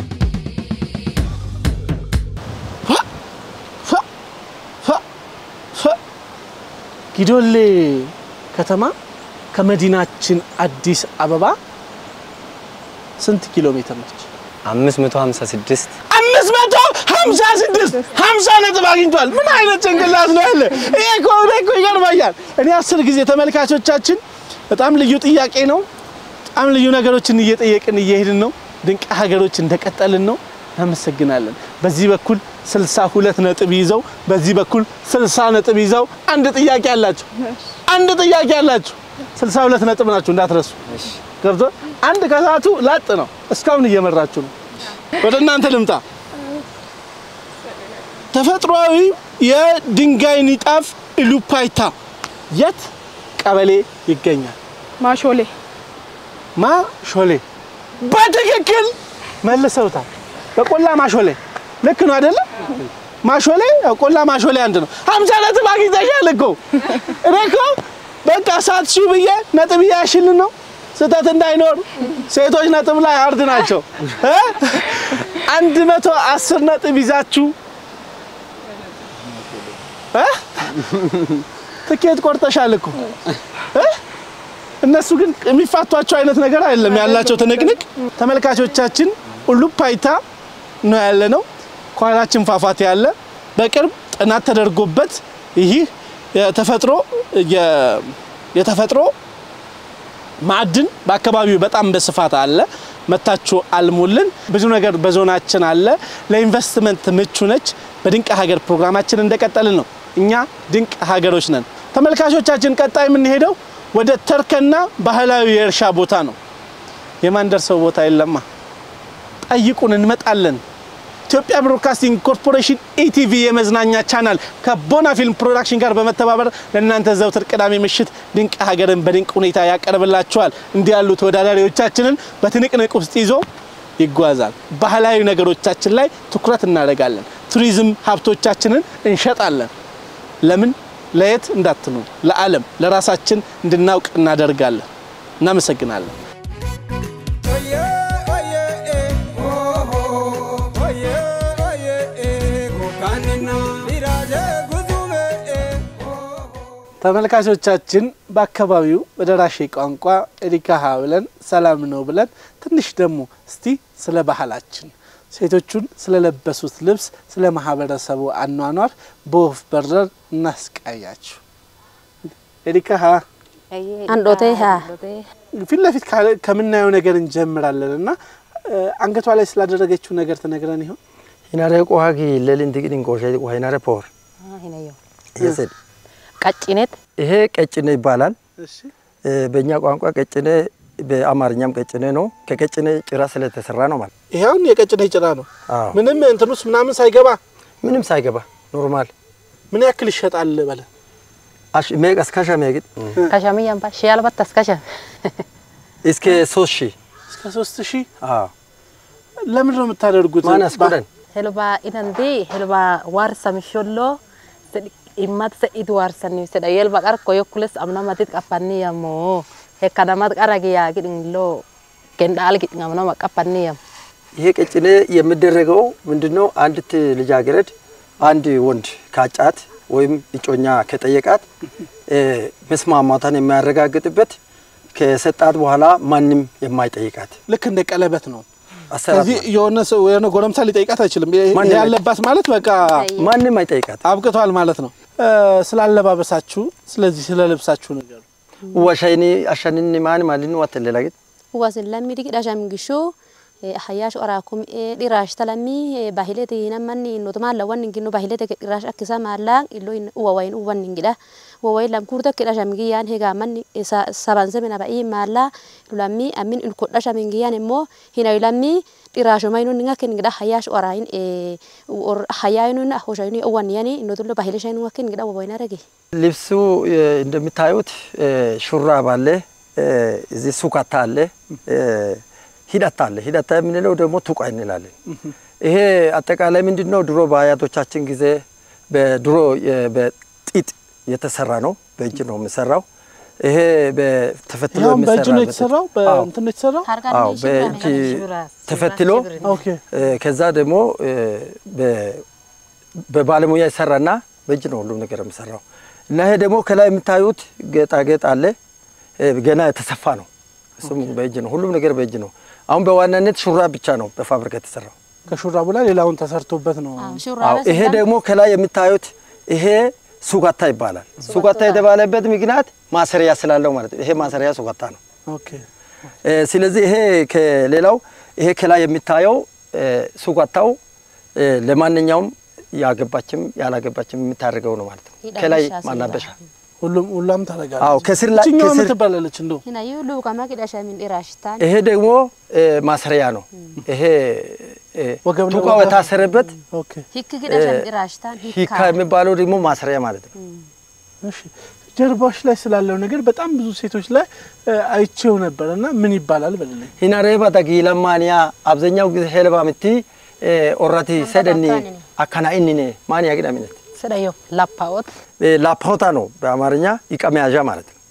ፋ ፋ ፋ ጊዶሌ ከተማ ከመዲናችን አዲስ አበባ ስንት ኪሎ ሜትር ነች? 556 አምስት መቶ ሀምሳ ስድስት ሀምሳ ነጥብ አግኝቷል። ምን አይነት ጭንቅላት ነው ያለ? ይሄ እኮ እኔ እኮ ይገርመኛል። እኔ አስር ጊዜ ተመልካቾቻችን፣ በጣም ልዩ ጥያቄ ነው። በጣም ልዩ ነገሮችን እየጠየቅን እየሄድን ነው። ድንቅ ሀገሮች እንደቀጠልን ነው። እናመሰግናለን። በዚህ በኩል ስልሳ ሁለት ነጥብ ይዘው በዚህ በኩል ስልሳ ነጥብ ይዘው አንድ ጥያቄ አላችሁ። አንድ ጥያቄ አላችሁ። ስልሳ ሁለት ነጥብ ናችሁ እንዳትረሱ። ገብቶ አንድ ከሰዓቱ ላጥ ነው። እስካሁን እየመራችሁ ነው። ወደ እናንተ ልምጣ። ተፈጥሯዊ የድንጋይ ንጣፍ ኢሉፓይታ የት ቀበሌ ይገኛል? ማሾሌ ማ ሾሌ። በትክክል መልሰውታል። በቆላ ማሾሌ ልክ ነው አይደለም? ማሾሌ ያው ቆላ ማሾሌ አንድ ነው። ሀምሳ ነጥብ አግኝተሻል እኮ እኔ እኮ በቃ ሳትሺው ብዬ ነጥብ እያሽልን ነው ስህተት እንዳይኖር ሴቶች ነጥብ ላይ አርድ ናቸው እ አንድ መቶ አስር ነጥብ ይዛችሁ እ ትኬት ቆርጠሻል እኮ እ እነሱ ግን የሚፋቷቸው አይነት ነገር አይደለም ያላቸው ትንቅንቅ። ተመልካቾቻችን ኡሉፓይታ ነው ያለ ነው። ከኋላችን ፏፏቴ ያለ በቅርብ ጥናት ተደርጎበት ይህ የተፈጥሮ የ- የተፈጥሮ ማዕድን በአካባቢው በጣም በስፋት አለ። መታችሁ አልሙልን። ብዙ ነገር በዞናችን አለ። ለኢንቨስትመንት ምቹ ነች። በድንቅ ሀገር ፕሮግራማችን እንደቀጠልን ነው። እኛ ድንቅ ሀገሮች ነን። ተመልካቾቻችን ቀጣይ የምንሄደው ወደ ተርከና ባህላዊ የእርሻ ቦታ ነው። የማንደርሰው ቦታ የለማ። ጠይቁን፣ እንመጣለን። ኢትዮጵያ ብሮድካስቲንግ ኮርፖሬሽን ኢቲቪ የመዝናኛ ቻናል ከቦና ፊልም ፕሮዳክሽን ጋር በመተባበር ለእናንተ ዘውትር ቅዳሜ ምሽት ድንቅ ሀገርን በድንቅ ሁኔታ ያቀርብላችኋል። እንዲህ ያሉ ተወዳዳሪዎቻችንን በትንቅንቅ ውስጥ ይዞ ይጓዛል። ባህላዊ ነገሮቻችን ላይ ትኩረት እናደርጋለን። ቱሪዝም ሀብቶቻችንን እንሸጣለን። ለምን ለየት እንዳትኑ ለዓለም ለራሳችን እንድናውቅ እናደርጋለን። እናመሰግናለን። ተመልካቾቻችን በአካባቢው በደራሼ ቋንቋ ኤዲካሃ ብለን ሰላም ነው ብለን ትንሽ ደግሞ እስቲ ስለ ባህላችን ሴቶቹን ስለለበሱት ልብስ ስለ ማህበረሰቡ አኗኗር በወፍ በረር እናስቃያችሁ። ኤዲካሃ አንዶቴ ሀ ፊት ለፊት ካለ- ከምናየው ነገር እንጀምራለን እና እ፣ አንገቷ ላይ ስላደረገችው ነገር ትነግረን ይሆን? ሂናሬ ቆሃጊ ለሊን ትግድን ቆሸ ሂናሬ ፖር ይስድ ቀጭኔት ይሄ ቀጭኔ ይባላል። እሺ እ፣ በእኛ ቋንቋ ቀጭኔ በአማርኛም ቀጭኔ ነው። ከቀጭኔ ጭራ ስለተሰራ ነው ማለት ይኸውን የቀጭኔ ጭራ ነው። አዎ። ምንም እንትን ውስጥ ምናምን ሳይገባ ምንም ሳይገባ ኖርማል ምን ያክል ይሸጣል በለ አሽ ሜቀስ ከሸ ሜግጥ ከሸምያምባ ሺያልባታስ ከሸ እስከ ሶስት ሺህ እስከ ሶስት ሺህ አዎ ለምንድን ነው የምታደርጉት? ማን አስቆደን ሄልባ ኢነንዲ ሄልባ ዋርሳ ምሾሎ ኢማት ሰኢት ዋርሰኒ ሰዳ የልባ ቀር ኮዮኩለስ አምናማቲት ቀፓኒ ያሞ ሄካዳማት ቀራጊያ ግድንሎ ገንዳል ግድን አምናማ ቀፓኒ ያም ይሄ ቀጭኔ የሚደረገው ምንድነው? አንዲት ልጃገረድ አንድ ወንድ ካጫት ወይም እጮኛ ከጠየቃት እ፣ መስማማቷን የሚያረጋግጥበት ከሰጣት በኋላ ማንም የማይጠይቃት ልክ እንደ ቀለበት ነው። አሰራር ስለዚህ የሆነ ሰው የሆነ ጎረምሳ ሊጠይቃት አይችልም። ይሄ ማንም ያለባት ማለት በቃ ማንም አይጠይቃት። አብቅቷል ማለት ነው። እ፣ ስላለባበሳችሁ ስለዚህ ስለ ልብሳችሁ ነገር ወሸይኒ አሸንኒ ማን ማልን ወተለላግጥ wasin lammi digi dhasham gisho hayyaash oraakum dhiraash talami bahilete hinammanni notumaan lawan ingino bahilete ke dhiraash akkisa maallaan illo uwawayin uwan ingidha wawayin lam kurta ke dhasham giyyaan hegaa manni saban semina ba'ii maallaa lulammi ammin ilko dhasham giyyaan immoo hinayu lammi dhiraashomayinu ninga ken ingidha hayyaash oraayin hayyaayinu hoshayinu uwan yani inotullo bahileshayinu ken ingidha wawayin arage ልብሱ እ፣ እንደምታዩት እ፣ ሹራብ አለ፣ እ፣ እዚህ ሱካታ አለ፣ እ፣ ሂዳታ አለ። ሂዳታ የምንለው ደግሞ ቱቃ እንላለን። ይሄ አጠቃላይ ምንድን ነው? ድሮ በአያቶቻችን ጊዜ በድሮ የ- በጢጥ የተሰራ ነው። በእጅ ነው የሚሰራው። ይሄ በተፈትሎ ይኸውም በእጅ ነው የሚሰራበት- የተሰራው፣ አዎ፣ በእንትን ነው የተሰራው። አዎ፣ በእጅ ተፈትሎ ኦኬ እ፣ ከዛ ደግሞ እ፣ በ- በባለሙያ ይሰራና በእጅ ነው ሁሉም ነገር የሚሰራው። እና ይሄ ደግሞ ከላይ የምታዩት ጌጣጌጥ አለ እ፣ ገና የተሰፋ ነው። እሱም በእጅ ነው፣ ሁሉም ነገር በእጅ ነው። አሁን በዋናነት ሹራብ ብቻ ነው በፋብሪካ የተሰራው። ከሹራቡ ላይ ሌላውን ተሰርቶበት ነው። አዎ፣ ይሄ ደግሞ ከላይ የምታዩት ይሄ ሱጋታ ይባላል። ሱጋታ የተባለበት ምክንያት ማሰሪያ ስላለው ማለት ነው። ይሄ ማሰሪያ ሱጋታ ነው። ኦኬ እ፣ ስለዚህ ይሄ ከሌላው ይሄ ከላይ የሚታየው እ፣ ሱጋታው እ፣ ለማንኛውም ያገባችም ያላገባችም የምታደርገው ነው ማለት ነው። ከላይ ማላበሻ ሁሉም ሁላም ታደርጋለች። አዎ፣ ከስር ላይ እችኛዋ ምን ከስር ትባላለች? እንደው hinayu luukama qidhashamin dhiraashtaan ይሄ ደግሞ እ፣ ማሰሪያ ነው። ይሄ እ፣ ወገብ ቱቃው ለወገብ። የታሰረበት ኦኬ hikki qidhasham dhiraashtaan ሂካ የሚባለው ደግሞ ማሰሪያ ማለት ነው። እሺ ጀርባዎች ላይ ስላለው ነገር በጣም ብዙ ሴቶች ላይ እ፣ አይቼው ነበር እና ምን ይባላል በልልኝ። ሂናሬባ ተጊለማንያ አብዛኛው ጊዜ ሄልባ ምቲ ኦራቲ ሰደኒ አካና ኢኒኔ ማን ያግዳሚነት sedhayo lappaa'ot ላፓውታ ነው በአማርኛ እቃ መያዣ ማለት ነው።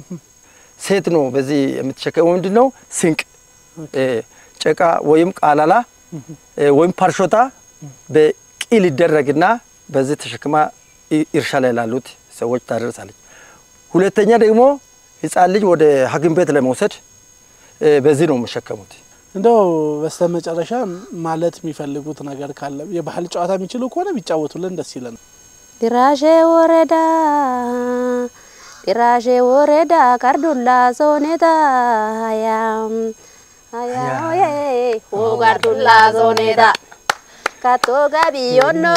ሴት ነው በዚህ የምትሸከመው ምንድን ነው? ስንቅ እ፣ ጭቃ ወይም ቃላላ እ፣ ወይም ፓርሾታ በቂል ይደረግና በዚህ ተሸክማ ኢ- እርሻ ላይ ላሉት ሰዎች ታደርሳለች። ሁለተኛ ደግሞ ሕፃን ልጅ ወደ ሐኪም ቤት ለመውሰድ እ፣ በዚህ ነው የሚሸከሙት። እንደው በስተመጨረሻ ማለት የሚፈልጉት ነገር ካለ የባህል ጨዋታ የሚችሉ ከሆነ ቢጫወቱልን ደስ ይለን። dhiraashee woredaa dhiraashee woredaa gardullaa soonetaa hayaam hayaaoyee hoo gardullaa soonetaa kattoo gabiyyonnoo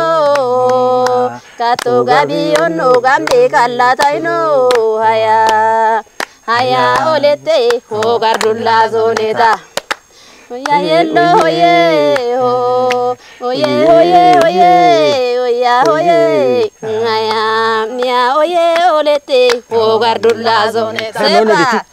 kattoo gabiyyonnoo gamdee kallaataynoo hayaa hayaa olettee hoo gardullaa soonetaa. Oya yello oye ho oye oye oye oya oye ngaya mia oye olete ho gardulla zone sepa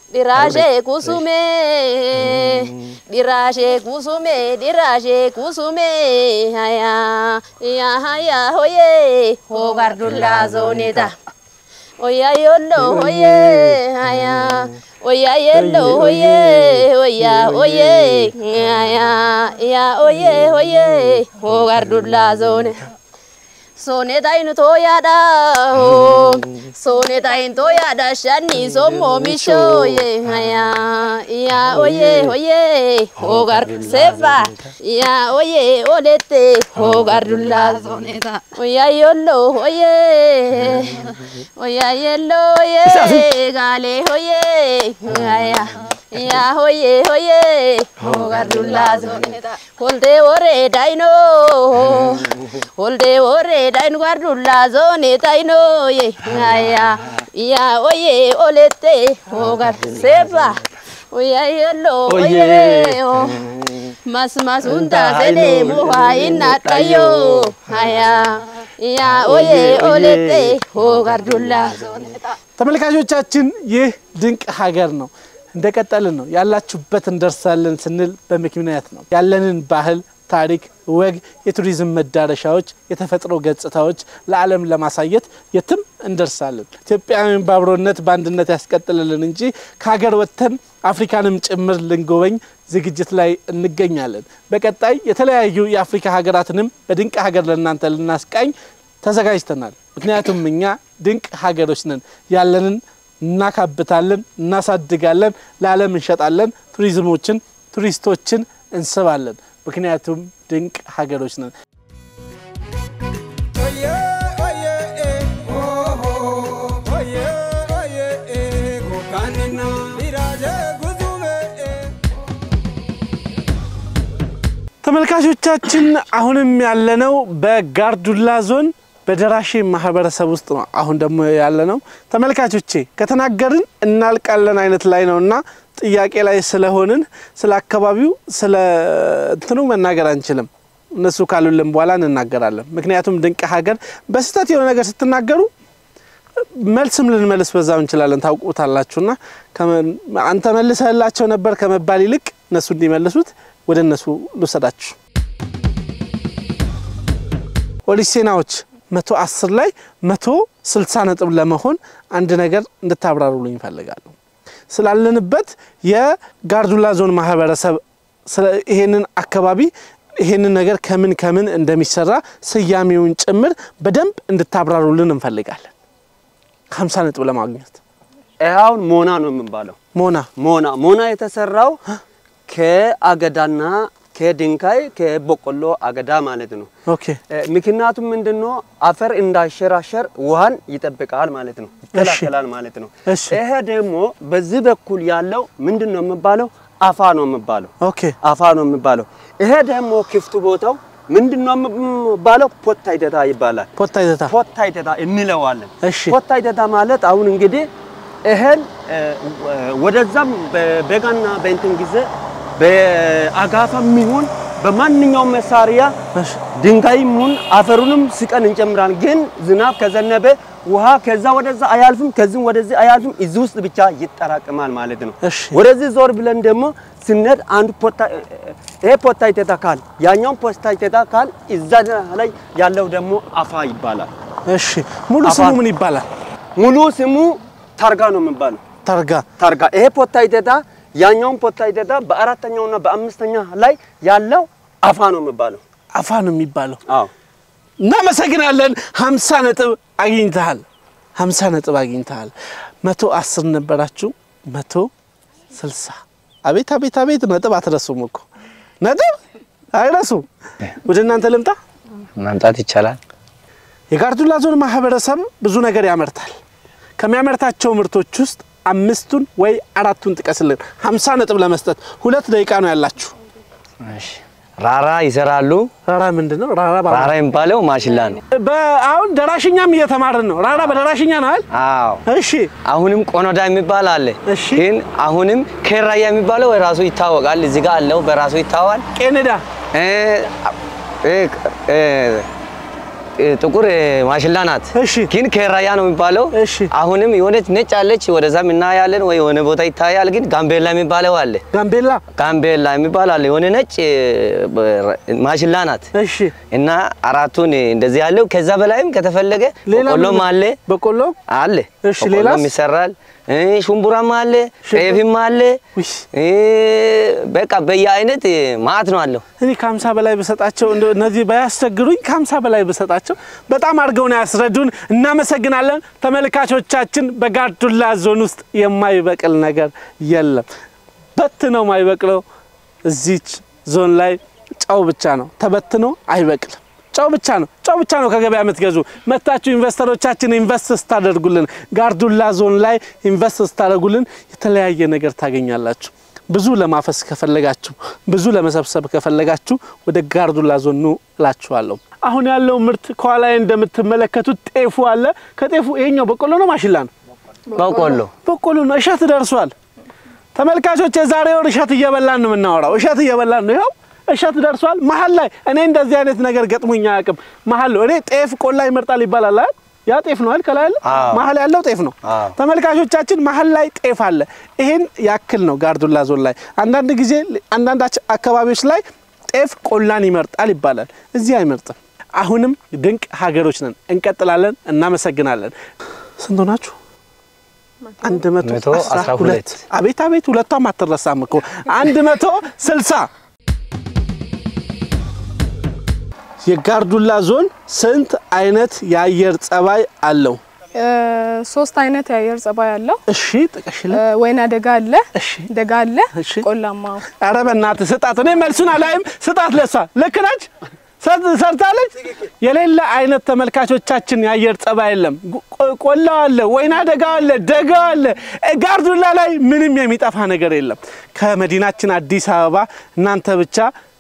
Diraashee kusumee diraashee kusumee diraashee kusumee hayaa yaa hayaa hoyee hoogar dullaa zooneta oyaa yolloo hoyee hayaa oyaa yelloo hoyee oyaa hoyee hayaa yaa hoyee hoyee hoogar dullaa zooneta. Soone tayin tooyaadha soone tayin tooyaadha shanni sommoo mishooye yaa yaa oyee oyee hoogar seefa yaa oyee olette hoogar dullaa sooneta oyaa yolloo oyee oyaa yelloo oyee gaalee oyee yaa yaa hoye hoye hogar dullaa sooneta holdee woree daayinoo holdee woree dayin gar dullaa sooneta inooye yaa yaa oye olette hogar seefa oyaa yelloo oyee mas mas hundaa sedee muhaa innaadhayyoo yaa yaa oye olette hogar dullaa sooneta ተመልካቾቻችን ይህ ድንቅ ሀገር ነው። እንደቀጠልን ነው። ያላችሁበት እንደርሳለን ስንል በምክንያት ነው። ያለንን ባህል፣ ታሪክ፣ ወግ፣ የቱሪዝም መዳረሻዎች፣ የተፈጥሮ ገጽታዎች ለዓለም ለማሳየት የትም እንደርሳለን። ኢትዮጵያውያን በአብሮነት በአንድነት ያስቀጥልልን እንጂ ከሀገር ወጥተን አፍሪካንም ጭምር ልንጎበኝ ዝግጅት ላይ እንገኛለን። በቀጣይ የተለያዩ የአፍሪካ ሀገራትንም በድንቅ ሀገር ለእናንተ ልናስቃኝ ተዘጋጅተናል። ምክንያቱም እኛ ድንቅ ሀገሮች ነን። ያለንን እናካብታለን፣ እናሳድጋለን፣ ለዓለም እንሸጣለን፣ ቱሪዝሞችን ቱሪስቶችን እንስባለን። ምክንያቱም ድንቅ ሀገሮች ነን። ተመልካቾቻችን አሁንም ያለነው በጋርዱላ ዞን በደራሼ ማህበረሰብ ውስጥ ነው። አሁን ደግሞ ያለነው ተመልካቾቼ ከተናገርን እናልቃለን አይነት ላይ ነው እና ጥያቄ ላይ ስለሆንን ስለ አካባቢው ስለ እንትኑ መናገር አንችልም። እነሱ ካሉልን በኋላ እንናገራለን። ምክንያቱም ድንቅ ሀገር በስህተት የሆነ ነገር ስትናገሩ መልስም ልንመልስ በዛው እንችላለን። ታውቁታላችሁና አንተ መልሰህላቸው ነበር ከመባል ይልቅ እነሱ እንዲመልሱት ወደ እነሱ ልውሰዳችሁ። ኦዲሴናዎች መቶ አስር ላይ መቶ ስልሳ ነጥብ ለመሆን አንድ ነገር እንድታብራሩልኝ ይፈልጋሉ። ስላለንበት የጋርዱላ ዞን ማህበረሰብ ይሄንን አካባቢ ይሄንን ነገር ከምን ከምን እንደሚሰራ ስያሜውን ጭምር በደንብ እንድታብራሩልን እንፈልጋለን። ሀምሳ ነጥብ ለማግኘት ይኸውን ሞና ነው የሚባለው። ሞና ሞና ሞና የተሰራው ከአገዳና ከድንጋይ ከበቆሎ አገዳ ማለት ነው። ኦኬ ምክንያቱም ምንድነው አፈር እንዳይሸራሸር ውሃን ይጠብቃል ማለት ነው፣ ይከላከላል ማለት ነው። እሺ ይሄ ደግሞ በዚህ በኩል ያለው ምንድነው የሚባለው? አፋ ነው የሚባለው። ኦኬ አፋ ነው የሚባለው። ይሄ ደግሞ ክፍቱ ቦታው ምንድነው የሚባለው? ፖታይተታ ይባላል። ፖታይተታ ፖታይተታ እንለዋለን። እሺ ፖታይተታ ማለት አሁን እንግዲህ እህል ወደዛም በበጋና በእንትን ጊዜ በአጋፋም ይሁን በማንኛውም መሳሪያ እሺ ድንጋይም ይሁን አፈሩንም ስቀን እንጨምራለን። ግን ዝናብ ከዘነበ ውሃ ከዛ ወደዛ አያልፍም፣ ከዚህም ወደዚህ አያልፍም። እዚህ ውስጥ ብቻ ይጠራቅማል ማለት ነው። እሺ ወደዚህ ዞር ብለን ደግሞ ስንሄድ አንዱ ፖታ ይሄ ፖታይቴታ ካል ያኛውን ፖታይቴታ ካል እዛ ላይ ያለው ደግሞ አፋ ይባላል። እሺ ሙሉ አፋ- ስሙ ምን ይባላል? ሙሉ ስሙ ታርጋ ነው የሚባለው። ታርጋ ታርጋ ይሄ ፖታይቴታ ያኛውን ፖታይቴታ በአራተኛውና በአምስተኛ ላይ ያለው አፋ ነው የሚባለው። አፋ ነው የሚባለው። አዎ እናመሰግናለን። ሀምሳ ነጥብ አግኝተሃል። ሀምሳ ነጥብ አግኝተሃል። መቶ አስር ነበራችሁ፣ መቶ ስልሳ አቤት አቤት አቤት! ነጥብ አትረሱም እኮ ነጥብ አይረሱም። ወደ እናንተ ልምጣ። መምጣት ይቻላል። የጋርዱላ ዞን ማህበረሰብ ብዙ ነገር ያመርታል። ከሚያመርታቸው ምርቶች ውስጥ አምስቱን ወይ አራቱን ጥቀስልን። ሀምሳ ነጥብ ለመስጠት ሁለት ደቂቃ ነው ያላችሁ። እሺ። ራራ ይሰራሉ። ራራ ምንድን ነው? ራራ በአማርኛ ራራ የሚባለው ማሽላ ነው። በ- አሁን ደራሽኛም እየተማርን ነው። ራራ በደራሽኛ ነው አይደል? አዎ። እሺ አሁንም ቆኖዳ የሚባል አለ። እሺ። ግን አሁንም ኬራያ የሚባለው ራሱ ይታወቃል። እዚህ ጋር አለው በራሱ ይታወቃል። ቄኔዳ እ እ እ ጥቁር ማሽላ ናት። እሺ። ግን ከራያ ነው የሚባለው። እሺ። አሁንም የሆነች ነጭ አለች፣ ወደዛም እናያለን ወይ የሆነ ቦታ ይታያል። ግን ጋምቤላ የሚባለው አለ። ጋምቤላ ጋምቤላ የሚባል አለ። የሆነ ነጭ ማሽላ ናት እሺ እና አራቱን እንደዚህ ያለው ከዛ በላይም ከተፈለገ ሌላ በቆሎም ምን- አለ በቆሎ አለ እሺ፣ ሌላስ? በቆሎም ይሰራል። እ ሽምቡራም አለ፣ ጤፍም አለ። ውይ፣ እ በቃ በየአይነት ማአት ነው አለው። እኔ ከሀምሳ በላይ ብሰጣቸው እንደው እነዚህ ባያስቸግሩኝ ከሀምሳ በላይ ብሰጣቸው በጣም አድርገው ነው ያስረዱን። እናመሰግናለን ተመልካቾቻችን። በጋርዱላ ዞን ውስጥ የማይበቅል ነገር የለም። በትነው ማይበቅለው እዚች ዞን ላይ ጨው ብቻ ነው። ተበትኖ አይበቅልም። ጨው ብቻ ነው። ጨው ብቻ ነው ከገበያ የምትገዙ መታችሁ ኢንቨስተሮቻችን ኢንቨስት ስታደርጉልን ጋርዱላ ዞን ላይ ኢንቨስት ስታደርጉልን የተለያየ ነገር ታገኛላችሁ። ብዙ ለማፈስ ከፈለጋችሁ ብዙ ለመሰብሰብ ከፈለጋችሁ ወደ ጋርዱላ ዞን ኑ እላችኋለሁ። አሁን ያለው ምርት ከኋላ እንደምትመለከቱት ጤፉ አለ። ከጤፉ ይሄኛው በቆሎ ነው ማሽላ ነው? በቆሎ በቆሎ ነው። እሸት ደርሷል። ተመልካቾች የዛሬውን እሸት እየበላን ነው የምናወራው። እሸት እየበላን ነው። ይኸው እሸት ደርሷል። መሀል ላይ እኔ እንደዚህ አይነት ነገር ገጥሞኝ አያውቅም። መሀል ነው እኔ ጤፍ ቆላ ይመርጣል ይባላል አይደል? ያ ጤፍ ነው አይደል? ከላይ ያለው አዎ። መሀል ያለው ጤፍ ነው። አዎ። ተመልካቾቻችን መሀል ላይ ጤፍ አለ። ይሄን ያክል ነው ጋርዱላ ዞን ላይ። አንዳንድ ጊዜ አንዳንድ አች- አካባቢዎች ላይ ጤፍ ቆላን ይመርጣል ይባላል። እዚህ አይመርጥም። አሁንም ድንቅ ሀገሮች ነን። እንቀጥላለን። እናመሰግናለን። ስንት ሆናችሁ? አንድ መቶ መቶ አስራ አስራ ሁለት ሁለት አቤት አቤት፣ ሁለቷም አትረሳም እኮ አንድ መቶ ስልሳ የጋርዱላ ዞን ስንት አይነት የአየር ጸባይ አለው? እ፣ ሶስት አይነት የአየር ጸባይ አለው። እሺ ጥቀሽልን። እ፣ ወይና ደጋ አለ፣ እሺ ደጋ አለ፣ እሺ። ቆላማ ኧረ በእናትህ ስጣት። እኔ መልሱን አላይም። ስጣት። ለሷ ልክ ነች፣ ሰር- ሰርታለች። የሌለ አይነት ተመልካቾቻችን የአየር ጸባይ የለም። ቆ- ቆላ አለ፣ ወይና ደጋ አለ፣ ደጋ አለ። እ፣ ጋርዱላ ላይ ምንም የሚጠፋ ነገር የለም። ከመዲናችን አዲስ አበባ እናንተ ብቻ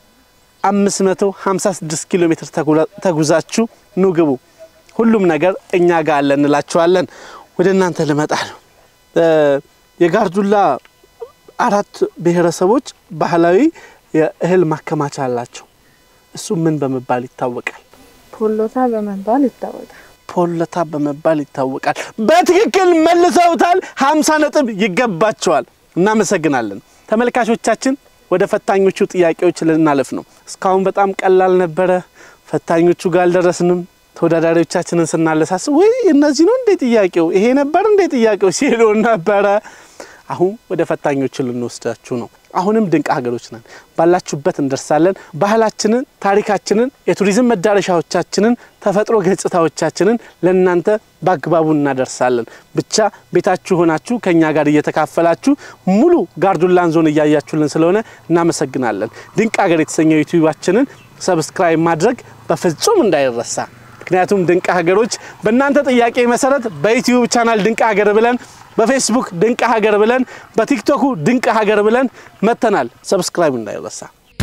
556 ኪሎ ሜትር ተጉላ- ተጉዛችሁ ኑ ግቡ። ሁሉም ነገር እኛ ጋር አለ እንላችኋለን። ወደ እናንተ ልመጣ ነው። እ፣ የጋርዱላ አራት ብሔረሰቦች ባህላዊ የእህል ማከማቻ አላቸው። እሱ ምን በመባል ይታወቃል? ፖሎታ በመባል ይታወቃል። ፖለታ በመባል ይታወቃል። በትክክል መልሰውታል። 50 ነጥብ ይገባቸዋል። እናመሰግናለን ተመልካቾቻችን። ወደ ፈታኞቹ ጥያቄዎች ልናለፍ ነው። እስካሁን በጣም ቀላል ነበረ። ፈታኞቹ ጋር አልደረስንም። ተወዳዳሪዎቻችንን ስናለሳስብ ወይ እነዚህ ነው እንዴ ጥያቄው ይሄ ነበር እንዴ ጥያቄው ሲሉ ነበረ። አሁን ወደ ፈታኞቹ ልንወስዳችሁ ነው። አሁንም ድንቅ ሀገሮች ነን። ባላችሁበት እንደርሳለን። ባህላችንን፣ ታሪካችንን፣ የቱሪዝም መዳረሻዎቻችንን፣ ተፈጥሮ ገጽታዎቻችንን ለእናንተ በአግባቡ እናደርሳለን። ብቻ ቤታችሁ ሆናችሁ ከእኛ ጋር እየተካፈላችሁ ሙሉ ጋርዱላን ዞን እያያችሁልን ስለሆነ እናመሰግናለን። ድንቅ ሀገር የተሰኘው ዩቲዩባችንን ሰብስክራይብ ማድረግ በፍጹም እንዳይረሳ። ምክንያቱም ድንቅ ሀገሮች በእናንተ ጥያቄ መሰረት በዩቲዩብ ቻናል ድንቅ ሀገር ብለን በፌስቡክ ድንቅ ሀገር ብለን በቲክቶኩ ድንቅ ሀገር ብለን መጥተናል። ሰብስክራይብ እንዳይረሳ።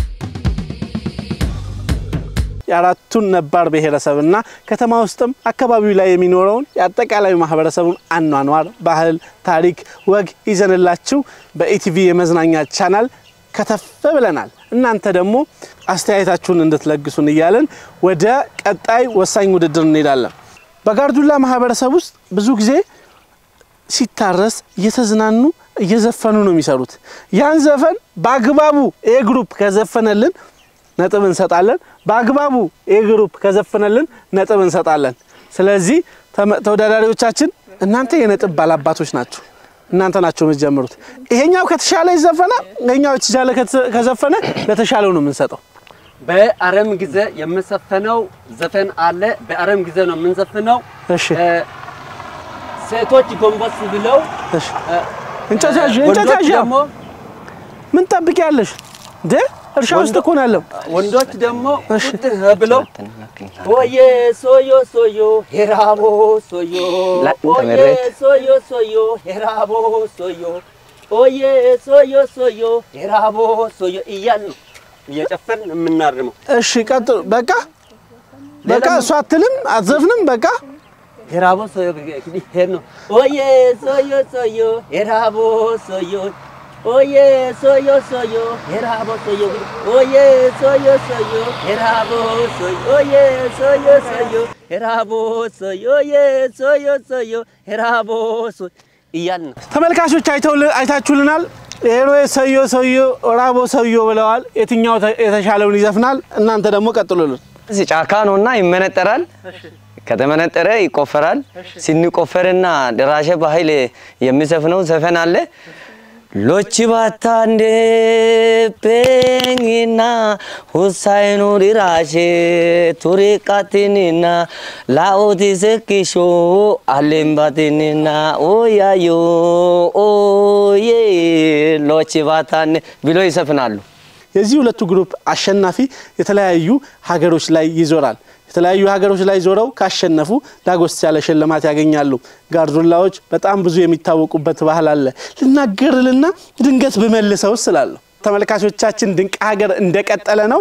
የአራቱን ነባር ብሔረሰብና ከተማ ውስጥም አካባቢው ላይ የሚኖረውን የአጠቃላይ ማህበረሰቡን አኗኗር፣ ባህል፣ ታሪክ፣ ወግ ይዘንላችሁ በኢቲቪ የመዝናኛ ቻናል ከተፍ ብለናል። እናንተ ደግሞ አስተያየታችሁን እንድትለግሱን እያለን ወደ ቀጣይ ወሳኝ ውድድር እንሄዳለን። በጋርዱላ ማህበረሰብ ውስጥ ብዙ ጊዜ ሲታረስ እየተዝናኑ እየዘፈኑ ነው የሚሰሩት። ያን ዘፈን በአግባቡ ኤ ግሩፕ ከዘፈነልን ነጥብ እንሰጣለን። በአግባቡ ኤ ግሩፕ ከዘፈነልን ነጥብ እንሰጣለን። ስለዚህ ተመ- ተወዳዳሪዎቻችን እናንተ የነጥብ ባላባቶች ናችሁ። እናንተ ናቸው የምትጀምሩት። ይሄኛው ከተሻለ ይዘፈነ፣ ይሄኛው የተሻለ ከተ- ከዘፈነ ለተሻለው ነው የምንሰጠው። በአረም ጊዜ የምንዘፍነው ዘፈን አለ። በአረም ጊዜ ነው የምንዘፍነው። እሺ እ፣ ሴቶች ጎንበስ ብለው እሺ። እንጨት ያዥ፣ እንጨት ወንዶች ያዥ። ደግሞ ምን ጠብቂያለሽ እንዴ? እርሻ ውስጥ እኮ ነው ያለው። ወንዶች ደግሞ ቁጥ ብለው ኦዬ ሶዮ ሶዮ ሄራቦ ሶዮ ላ- ኦዬ ተመሬት። ሶዮ ሶዮ ሄራቦ ሶዮ ኦዬ ሶዮ ሶዮ ሄራቦ ሶዮ እያል ነው እየጨፈርን የምናርመው። እሺ ቀጥሉ። በቃ በቃ እሷ አትልም አትዘፍንም። በቃ ሄራቦ ሶዮ እንግዲህ ሄድ ነው ኦዬ ሶዮ ሶዮ ሄራቦ ሶዮ ኦዬ ሶዮ ሶዮ የራቦ ሶዮ ኦዬ ሶዮ ሶዮ የራቦ ሶዮ ኦዬ ሶዮ ሶዮ የራቦ ሶዮ ኦዬ ሶዮ ሶዮ የራቦ ሶዮ እያልን ነው። ተመልካቾች አይተውል- አይታችሁልናል። ሄሮ ሰዮ ሰዮ ራቦ ሰዮ ብለዋል። የትኛው ተ- የተሻለውን ይዘፍናል? እናንተ ደግሞ ቀጥሉልን። እዚህ ጫካ ነውና ይመነጠራል። ከተመነጠረ ይቆፈራል። ሲንቆፈርና ደራሸ ባህል የሚዘፍነው ዘፈን አለ። ሎቺ ባታንዴ ፔኝና ሁሳይኑ ዲራሼ ቱሪ ቃቲኒና ላኦቲ ሰኪሾ አሌምባቲኒና ኦያዮ ኦዬ ሎቺ ባታንዴ ብሎ ይዘፍናሉ። የዚህ ሁለቱ ግሩፕ አሸናፊ የተለያዩ ሀገሮች ላይ ይዞራል። የተለያዩ ሀገሮች ላይ ዞረው ካሸነፉ ዳጎስ ያለ ሽልማት ያገኛሉ። ጋርዱላዎች በጣም ብዙ የሚታወቁበት ባህል አለ። ልናገርልና ድንገት ብመልሰው ስላለሁ ተመልካቾቻችን ድንቅ ሀገር እንደቀጠለ ነው።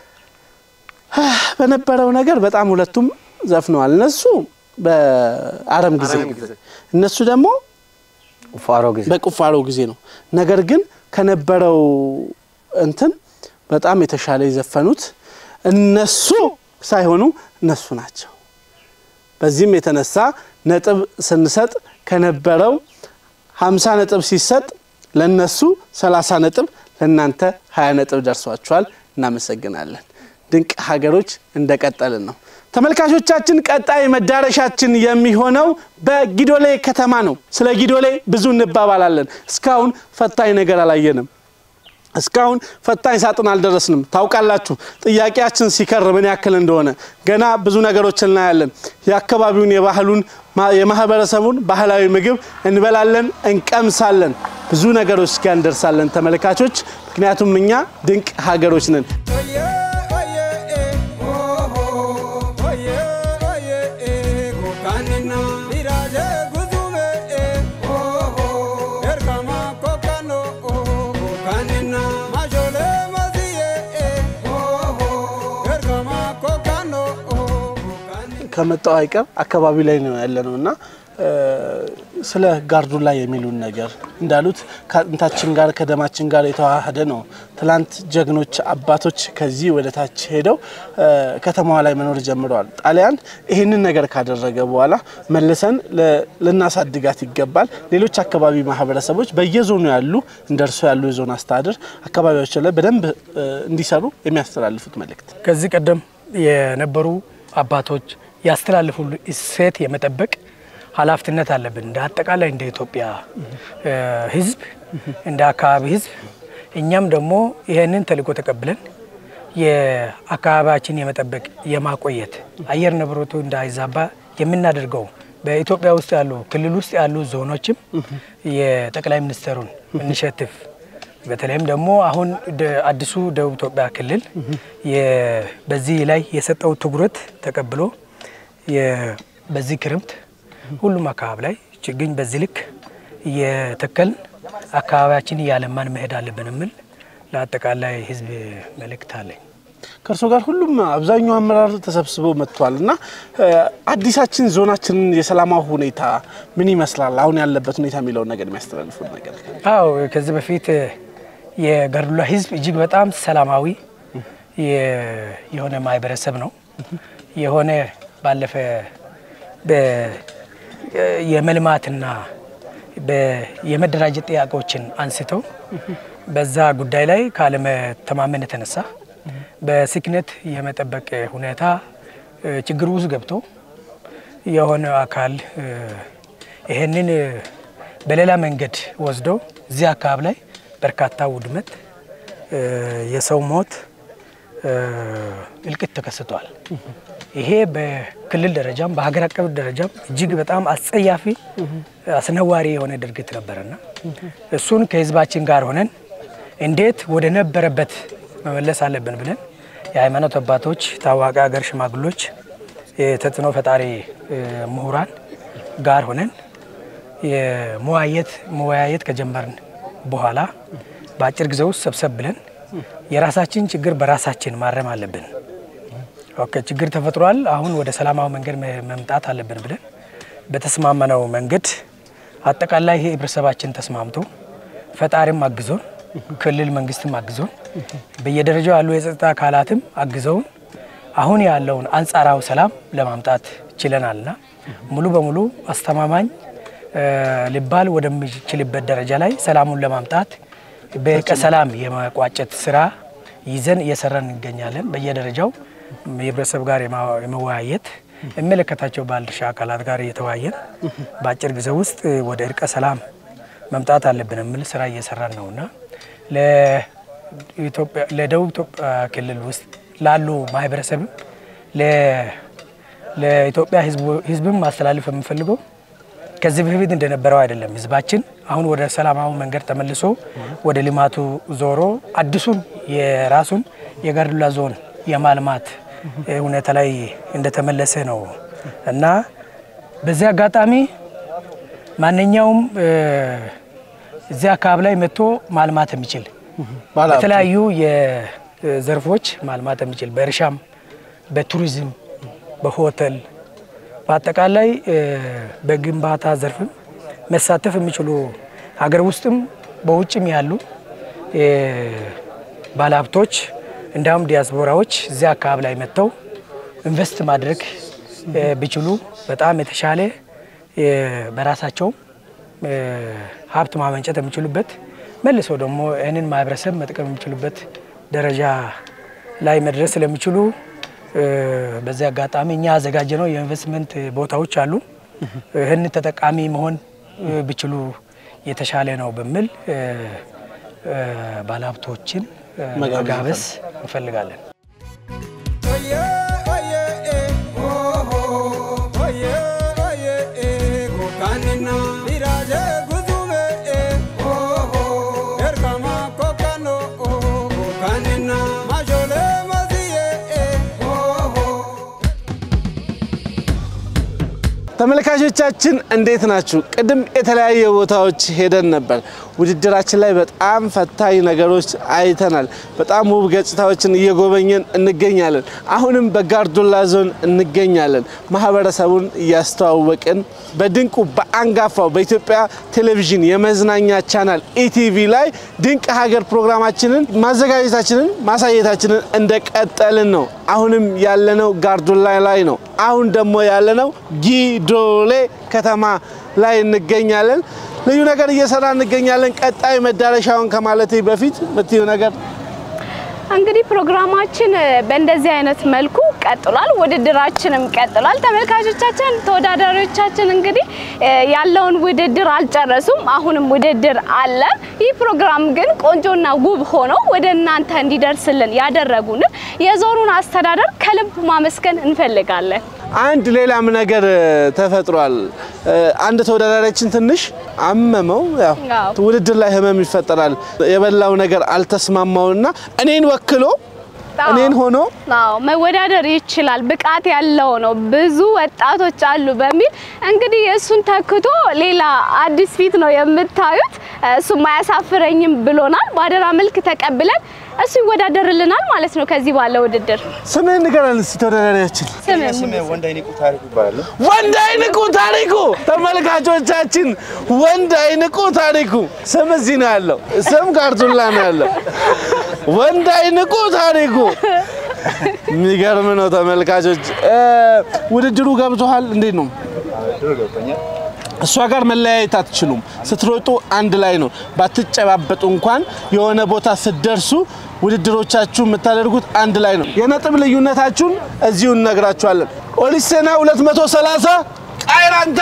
በነበረው ነገር በጣም ሁለቱም ዘፍነዋል። እነሱ በአረም ጊዜ እነሱ ደግሞ ቁፋሮ ጊዜ በቁፋሮ ጊዜ ነው። ነገር ግን ከነበረው እንትን በጣም የተሻለ የዘፈኑት እነሱ ሳይሆኑ እነሱ ናቸው። በዚህም የተነሳ ነጥብ ስንሰጥ ከነበረው ሀምሳ ነጥብ ሲሰጥ ለነሱ ሰላሳ ነጥብ ለእናንተ ሀያ ነጥብ ደርሷችኋል። እናመሰግናለን። ድንቅ ሀገሮች እንደቀጠልን ነው። ተመልካቾቻችን ቀጣይ መዳረሻችን የሚሆነው በጊዶሌ ከተማ ነው። ስለ ጊዶሌ ብዙ እንባባላለን። እስካሁን ፈታኝ ነገር አላየንም። እስካሁን ፈታኝ ሳጥን አልደረስንም። ታውቃላችሁ ጥያቄያችን ሲከር ምን ያክል እንደሆነ ገና ብዙ ነገሮች እናያለን። የአካባቢውን የባህሉን ማ- የማህበረሰቡን ባህላዊ ምግብ እንበላለን፣ እንቀምሳለን። ብዙ ነገሮች ጋር እንደርሳለን ተመልካቾች፣ ምክንያቱም እኛ ድንቅ ሀገሮች ነን። ከመጣው አይቀር አካባቢ ላይ ነው ያለ ነው እና እ፣ ስለ ጋርዱላ የሚሉን ነገር እንዳሉት ከአጥንታችን ጋር ከደማችን ጋር የተዋሃደ ነው። ትላንት ጀግኖች አባቶች ከዚህ ወደ ታች ሄደው እ፣ ከተማዋ ላይ መኖር ጀምረዋል። ጣሊያን ይህንን ነገር ካደረገ በኋላ መልሰን ለ- ልናሳድጋት ይገባል። ሌሎች አካባቢ ማህበረሰቦች በየዞኑ ያሉ እንደ እርሶ ያሉ የዞን አስተዳደር አካባቢዎች ላይ በደንብ እ፣ እንዲሰሩ የሚያስተላልፉት መልእክት ከዚህ ቀደም የነበሩ አባቶች ያስተላልፉ እሴት የመጠበቅ ኃላፊነት አለብን። እንደ አጠቃላይ እንደ ኢትዮጵያ እ፣ ሕዝብ እንደ አካባቢ ሕዝብ እኛም ደግሞ ይህንን ተልዕኮ ተቀብለን የአካባቢያችን የመጠበቅ የማቆየት አየር ንብረቱ እንዳይዛባ የምናደርገው በኢትዮጵያ ውስጥ ያሉ ክልል ውስጥ ያሉ ዞኖችም የጠቅላይ ሚኒስትሩን ኢኒሼቲቭ በተለይም ደግሞ አሁን ደ- አዲሱ ደቡብ ኢትዮጵያ ክልል የ- በዚህ ላይ የሰጠው ትኩረት ተቀብሎ የ- በዚህ ክረምት ሁሉም አካባቢ ላይ ችግኝ በዚህ ልክ እየተከልን አካባቢያችን እያለማን መሄድ አለብን የሚል ለአጠቃላይ ህዝብ መልእክት አለኝ። ከእርሶ ጋር ሁሉም አብዛኛው አመራር ተሰብስበው መጥቷል እና እ፣ አዲሳችን ዞናችንን የሰላማዊ ሁኔታ ምን ይመስላል አሁን ያለበት ሁኔታ የሚለውን ነገር የሚያስተላልፉት ነገር አዎ ከዚህ በፊት የጋርዱላ ህዝብ እጅግ በጣም ሰላማዊ የ- የሆነ ማህበረሰብ ነው። የሆነ ባለፈ በ- የመልማትና በ- የመደራጀት ጥያቄዎችን አንስተው በዛ ጉዳይ ላይ ካለመተማመን የተነሳ በስክነት የመጠበቅ ሁኔታ እ፣ ችግር ውስጥ ገብቶ የሆነ አካል እ፣ ይሄንን እ፣ በሌላ መንገድ ወስዶ እዚህ አካባቢ ላይ በርካታ ውድመት፣ እ፣ የሰው ሞት፣ እ፣ እልቂት ተከስቷል። ይሄ በክልል ደረጃም በሀገር አቀፍ ደረጃም እጅግ በጣም አስጸያፊ አስነዋሪ የሆነ ድርጊት ነበረና እሱን ከህዝባችን ጋር ሆነን እንዴት ወደ ነበረበት መመለስ አለብን ብለን የሃይማኖት አባቶች፣ ታዋቂ ሀገር ሽማግሎች፣ የተጽዕኖ ፈጣሪ እ፣ ምሁራን ጋር ሆነን የመወያየት መወያየት ከጀመርን በኋላ በአጭር ጊዜ ውስጥ ሰብሰብ ብለን የራሳችን ችግር በራሳችን ማረም አለብን። ኦኬ ችግር ተፈጥሯል፣ አሁን ወደ ሰላማዊ መንገድ መ- መምጣት አለብን ብለን በተስማመነው መንገድ አጠቃላይ ህብረተሰባችን ተስማምቶ ፈጣሪም አግዞን ክልል መንግስትም አግዞን በየደረጃው ያሉ የጸጥታ አካላትም አግዘውን አሁን ያለውን አንጻራዊ ሰላም ለማምጣት ችለናልና ሙሉ በሙሉ አስተማማኝ ሊባል ወደሚችልበት ደረጃ ላይ ሰላሙን ለማምጣት በእርቀ ሰላም የመቋጨት ስራ ይዘን እየሰራን እንገኛለን። በየደረጃው የህብረተሰብ ጋር የመወያየት የሚመለከታቸው ባለድርሻ አካላት ጋር እየተወያየን በአጭር ጊዜ ውስጥ ወደ እርቀ ሰላም መምጣት አለብን የሚል ስራ እየሰራን ነውና ለደቡብ ኢትዮጵያ ክልል ውስጥ ላሉ ማህበረሰብም ለኢትዮጵያ ህዝብም ማስተላለፍ የምፈልገው ከዚህ በፊት እንደነበረው አይደለም። ህዝባችን አሁን ወደ ሰላማዊ መንገድ ተመልሶ ወደ ልማቱ ዞሮ አዲሱን የራሱን የጋርዱላ ዞን የማልማት ሁኔታ ላይ እንደተመለሰ ነው እና በዚህ አጋጣሚ ማንኛውም እዚህ አካባቢ ላይ መጥቶ ማልማት የሚችል በተለያዩ የዘርፎች ማልማት የሚችል በእርሻም፣ በቱሪዝም፣ በሆቴል በአጠቃላይ በግንባታ ዘርፍም መሳተፍ የሚችሉ ሀገር ውስጥም በውጭም ያሉ ባለሀብቶች እንዲሁም ዲያስፖራዎች እዚያ አካባቢ ላይ መጥተው ኢንቨስት ማድረግ ቢችሉ በጣም የተሻለ በራሳቸው ሀብት ማመንጨት የሚችሉበት መልሶ ደግሞ ይህንን ማህበረሰብ መጥቀም የሚችሉበት ደረጃ ላይ መድረስ ስለሚችሉ በዚህ አጋጣሚ እኛ ያዘጋጀ ነው የኢንቨስትመንት ቦታዎች አሉ። ይህን ተጠቃሚ መሆን ቢችሉ የተሻለ ነው በሚል ባለሀብቶችን መጋበዝ እንፈልጋለን። ተመልካቾቻችን እንዴት ናችሁ? ቅድም የተለያየ ቦታዎች ሄደን ነበር። ውድድራችን ላይ በጣም ፈታኝ ነገሮች አይተናል። በጣም ውብ ገጽታዎችን እየጎበኘን እንገኛለን። አሁንም በጋርዱላ ዞን እንገኛለን። ማህበረሰቡን እያስተዋወቅን በድንቁ በአንጋፋው በኢትዮጵያ ቴሌቪዥን የመዝናኛ ቻናል ኢቲቪ ላይ ድንቅ ሀገር ፕሮግራማችንን ማዘጋጀታችንን ማሳየታችንን እንደቀጠልን ነው። አሁንም ያለነው ጋርዱላ ላይ ነው። አሁን ደግሞ ያለነው ጊዶሌ ከተማ ላይ እንገኛለን። ልዩ ነገር እየሰራ እንገኛለን። ቀጣይ መዳረሻውን ከማለቴ በፊት የምትዩ ነገር እንግዲህ ፕሮግራማችን በእንደዚህ አይነት መልኩ ቀጥሏል። ውድድራችንም ቀጥሏል። ተመልካቾቻችን፣ ተወዳዳሪዎቻችን እንግዲህ ያለውን ውድድር አልጨረሱም። አሁንም ውድድር አለ። ይህ ፕሮግራም ግን ቆንጆና ውብ ሆኖ ወደ እናንተ እንዲደርስልን ያደረጉንን የዞኑን አስተዳደር ከልብ ማመስገን እንፈልጋለን። አንድ ሌላም ነገር ተፈጥሯል። አንድ ተወዳዳሪያችን ትንሽ አመመው። ያው ውድድር ላይ ህመም ይፈጠራል። የበላው ነገር አልተስማማውና እኔን ወክሎ እኔን ሆኖ አዎ መወዳደር ይችላል፣ ብቃት ያለው ነው፣ ብዙ ወጣቶች አሉ በሚል እንግዲህ እሱን ተክቶ ሌላ አዲስ ፊት ነው የምታዩት። እሱም አያሳፍረኝም ብሎናል። በአደራ መልክ ተቀብለን እሱ ይወዳደርልናል ማለት ነው። ከዚህ ባለ ውድድር ስምህን ንገረን እስኪ ተወዳዳሪያችን። ወንዳይንቁ ታሪኩ ይባላል። ወንዳይንቁ ታሪኩ። ተመልካቾቻችን ወንዳይንቁ ታሪኩ ስም እዚህ ነው ያለው፣ ስም ጋርዱላ ነው ያለው። ወንዳይንቁ ታሪኩ የሚገርም ነው። ተመልካቾች ውድድሩ ገብቶሃል? እንዴት ነው? እሷ ጋር መለያየት አትችሉም። ስትሮጡ አንድ ላይ ነው። ባትጨባበጡ እንኳን የሆነ ቦታ ስትደርሱ ውድድሮቻችሁ የምታደርጉት አንድ ላይ ነው። የነጥብ ልዩነታችሁን እዚሁ እነግራችኋለን። ኦሊሴና 230 ቃይራንታ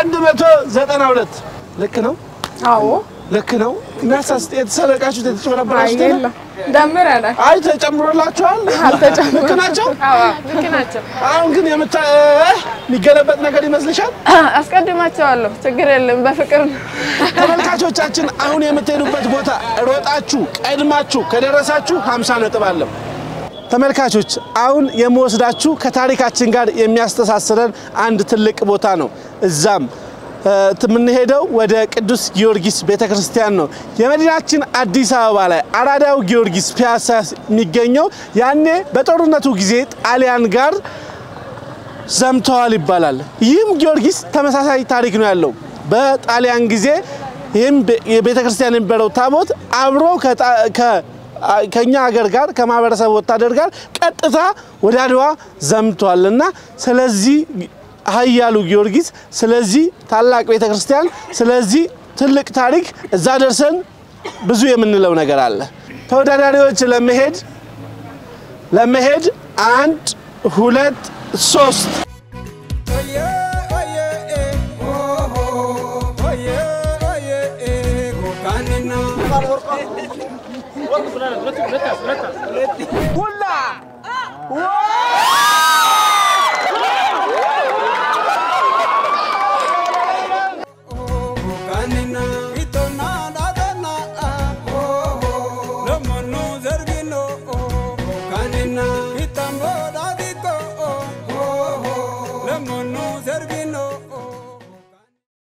192 ልክ ነው። አዎ ልክ ነው። እናሳስ የተሰረቃችሁት የተጨበረበራችሁት የለም? ደምረናል። አይ ተጨምሮላችኋል። አልተጨምሮ- ልክ ናቸው። አዎ ልክ ናቸው። አሁን ግን የምታ የሚገለበጥ ነገር ይመስልሻል? አስቀድማቸዋለሁ። ችግር የለም። በፍቅር ነው። ተመልካቾቻችን አሁን የምትሄዱበት ቦታ ሮጣችሁ ቀድማችሁ ከደረሳችሁ 50 ነጥብ አለው። ተመልካቾች አሁን የምወስዳችሁ ከታሪካችን ጋር የሚያስተሳስረን አንድ ትልቅ ቦታ ነው። እዛም እ፣ የምንሄደው ወደ ቅዱስ ጊዮርጊስ ቤተክርስቲያን ነው። የመዲናችን አዲስ አበባ ላይ አራዳው ጊዮርጊስ ፒያሳ የሚገኘው ያኔ በጦርነቱ ጊዜ ጣሊያን ጋር ዘምተዋል ይባላል። ይህም ጊዮርጊስ ተመሳሳይ ታሪክ ነው ያለው። በጣሊያን ጊዜ ይህም የቤተ ክርስቲያን የነበረው ታቦት አብሮ ከጣ- ከ- ከኛ ሀገር ጋር ከማህበረሰብ ወታደር ጋር ቀጥታ ወደ አድዋ ዘምቷል እና ስለዚህ ኃያሉ ጊዮርጊስ ስለዚህ ታላቅ ቤተ ክርስቲያን ስለዚህ ትልቅ ታሪክ እዛ ደርሰን ብዙ የምንለው ነገር አለ። ተወዳዳሪዎች ለመሄድ ለመሄድ አንድ ሁለት ሶስት ሁላ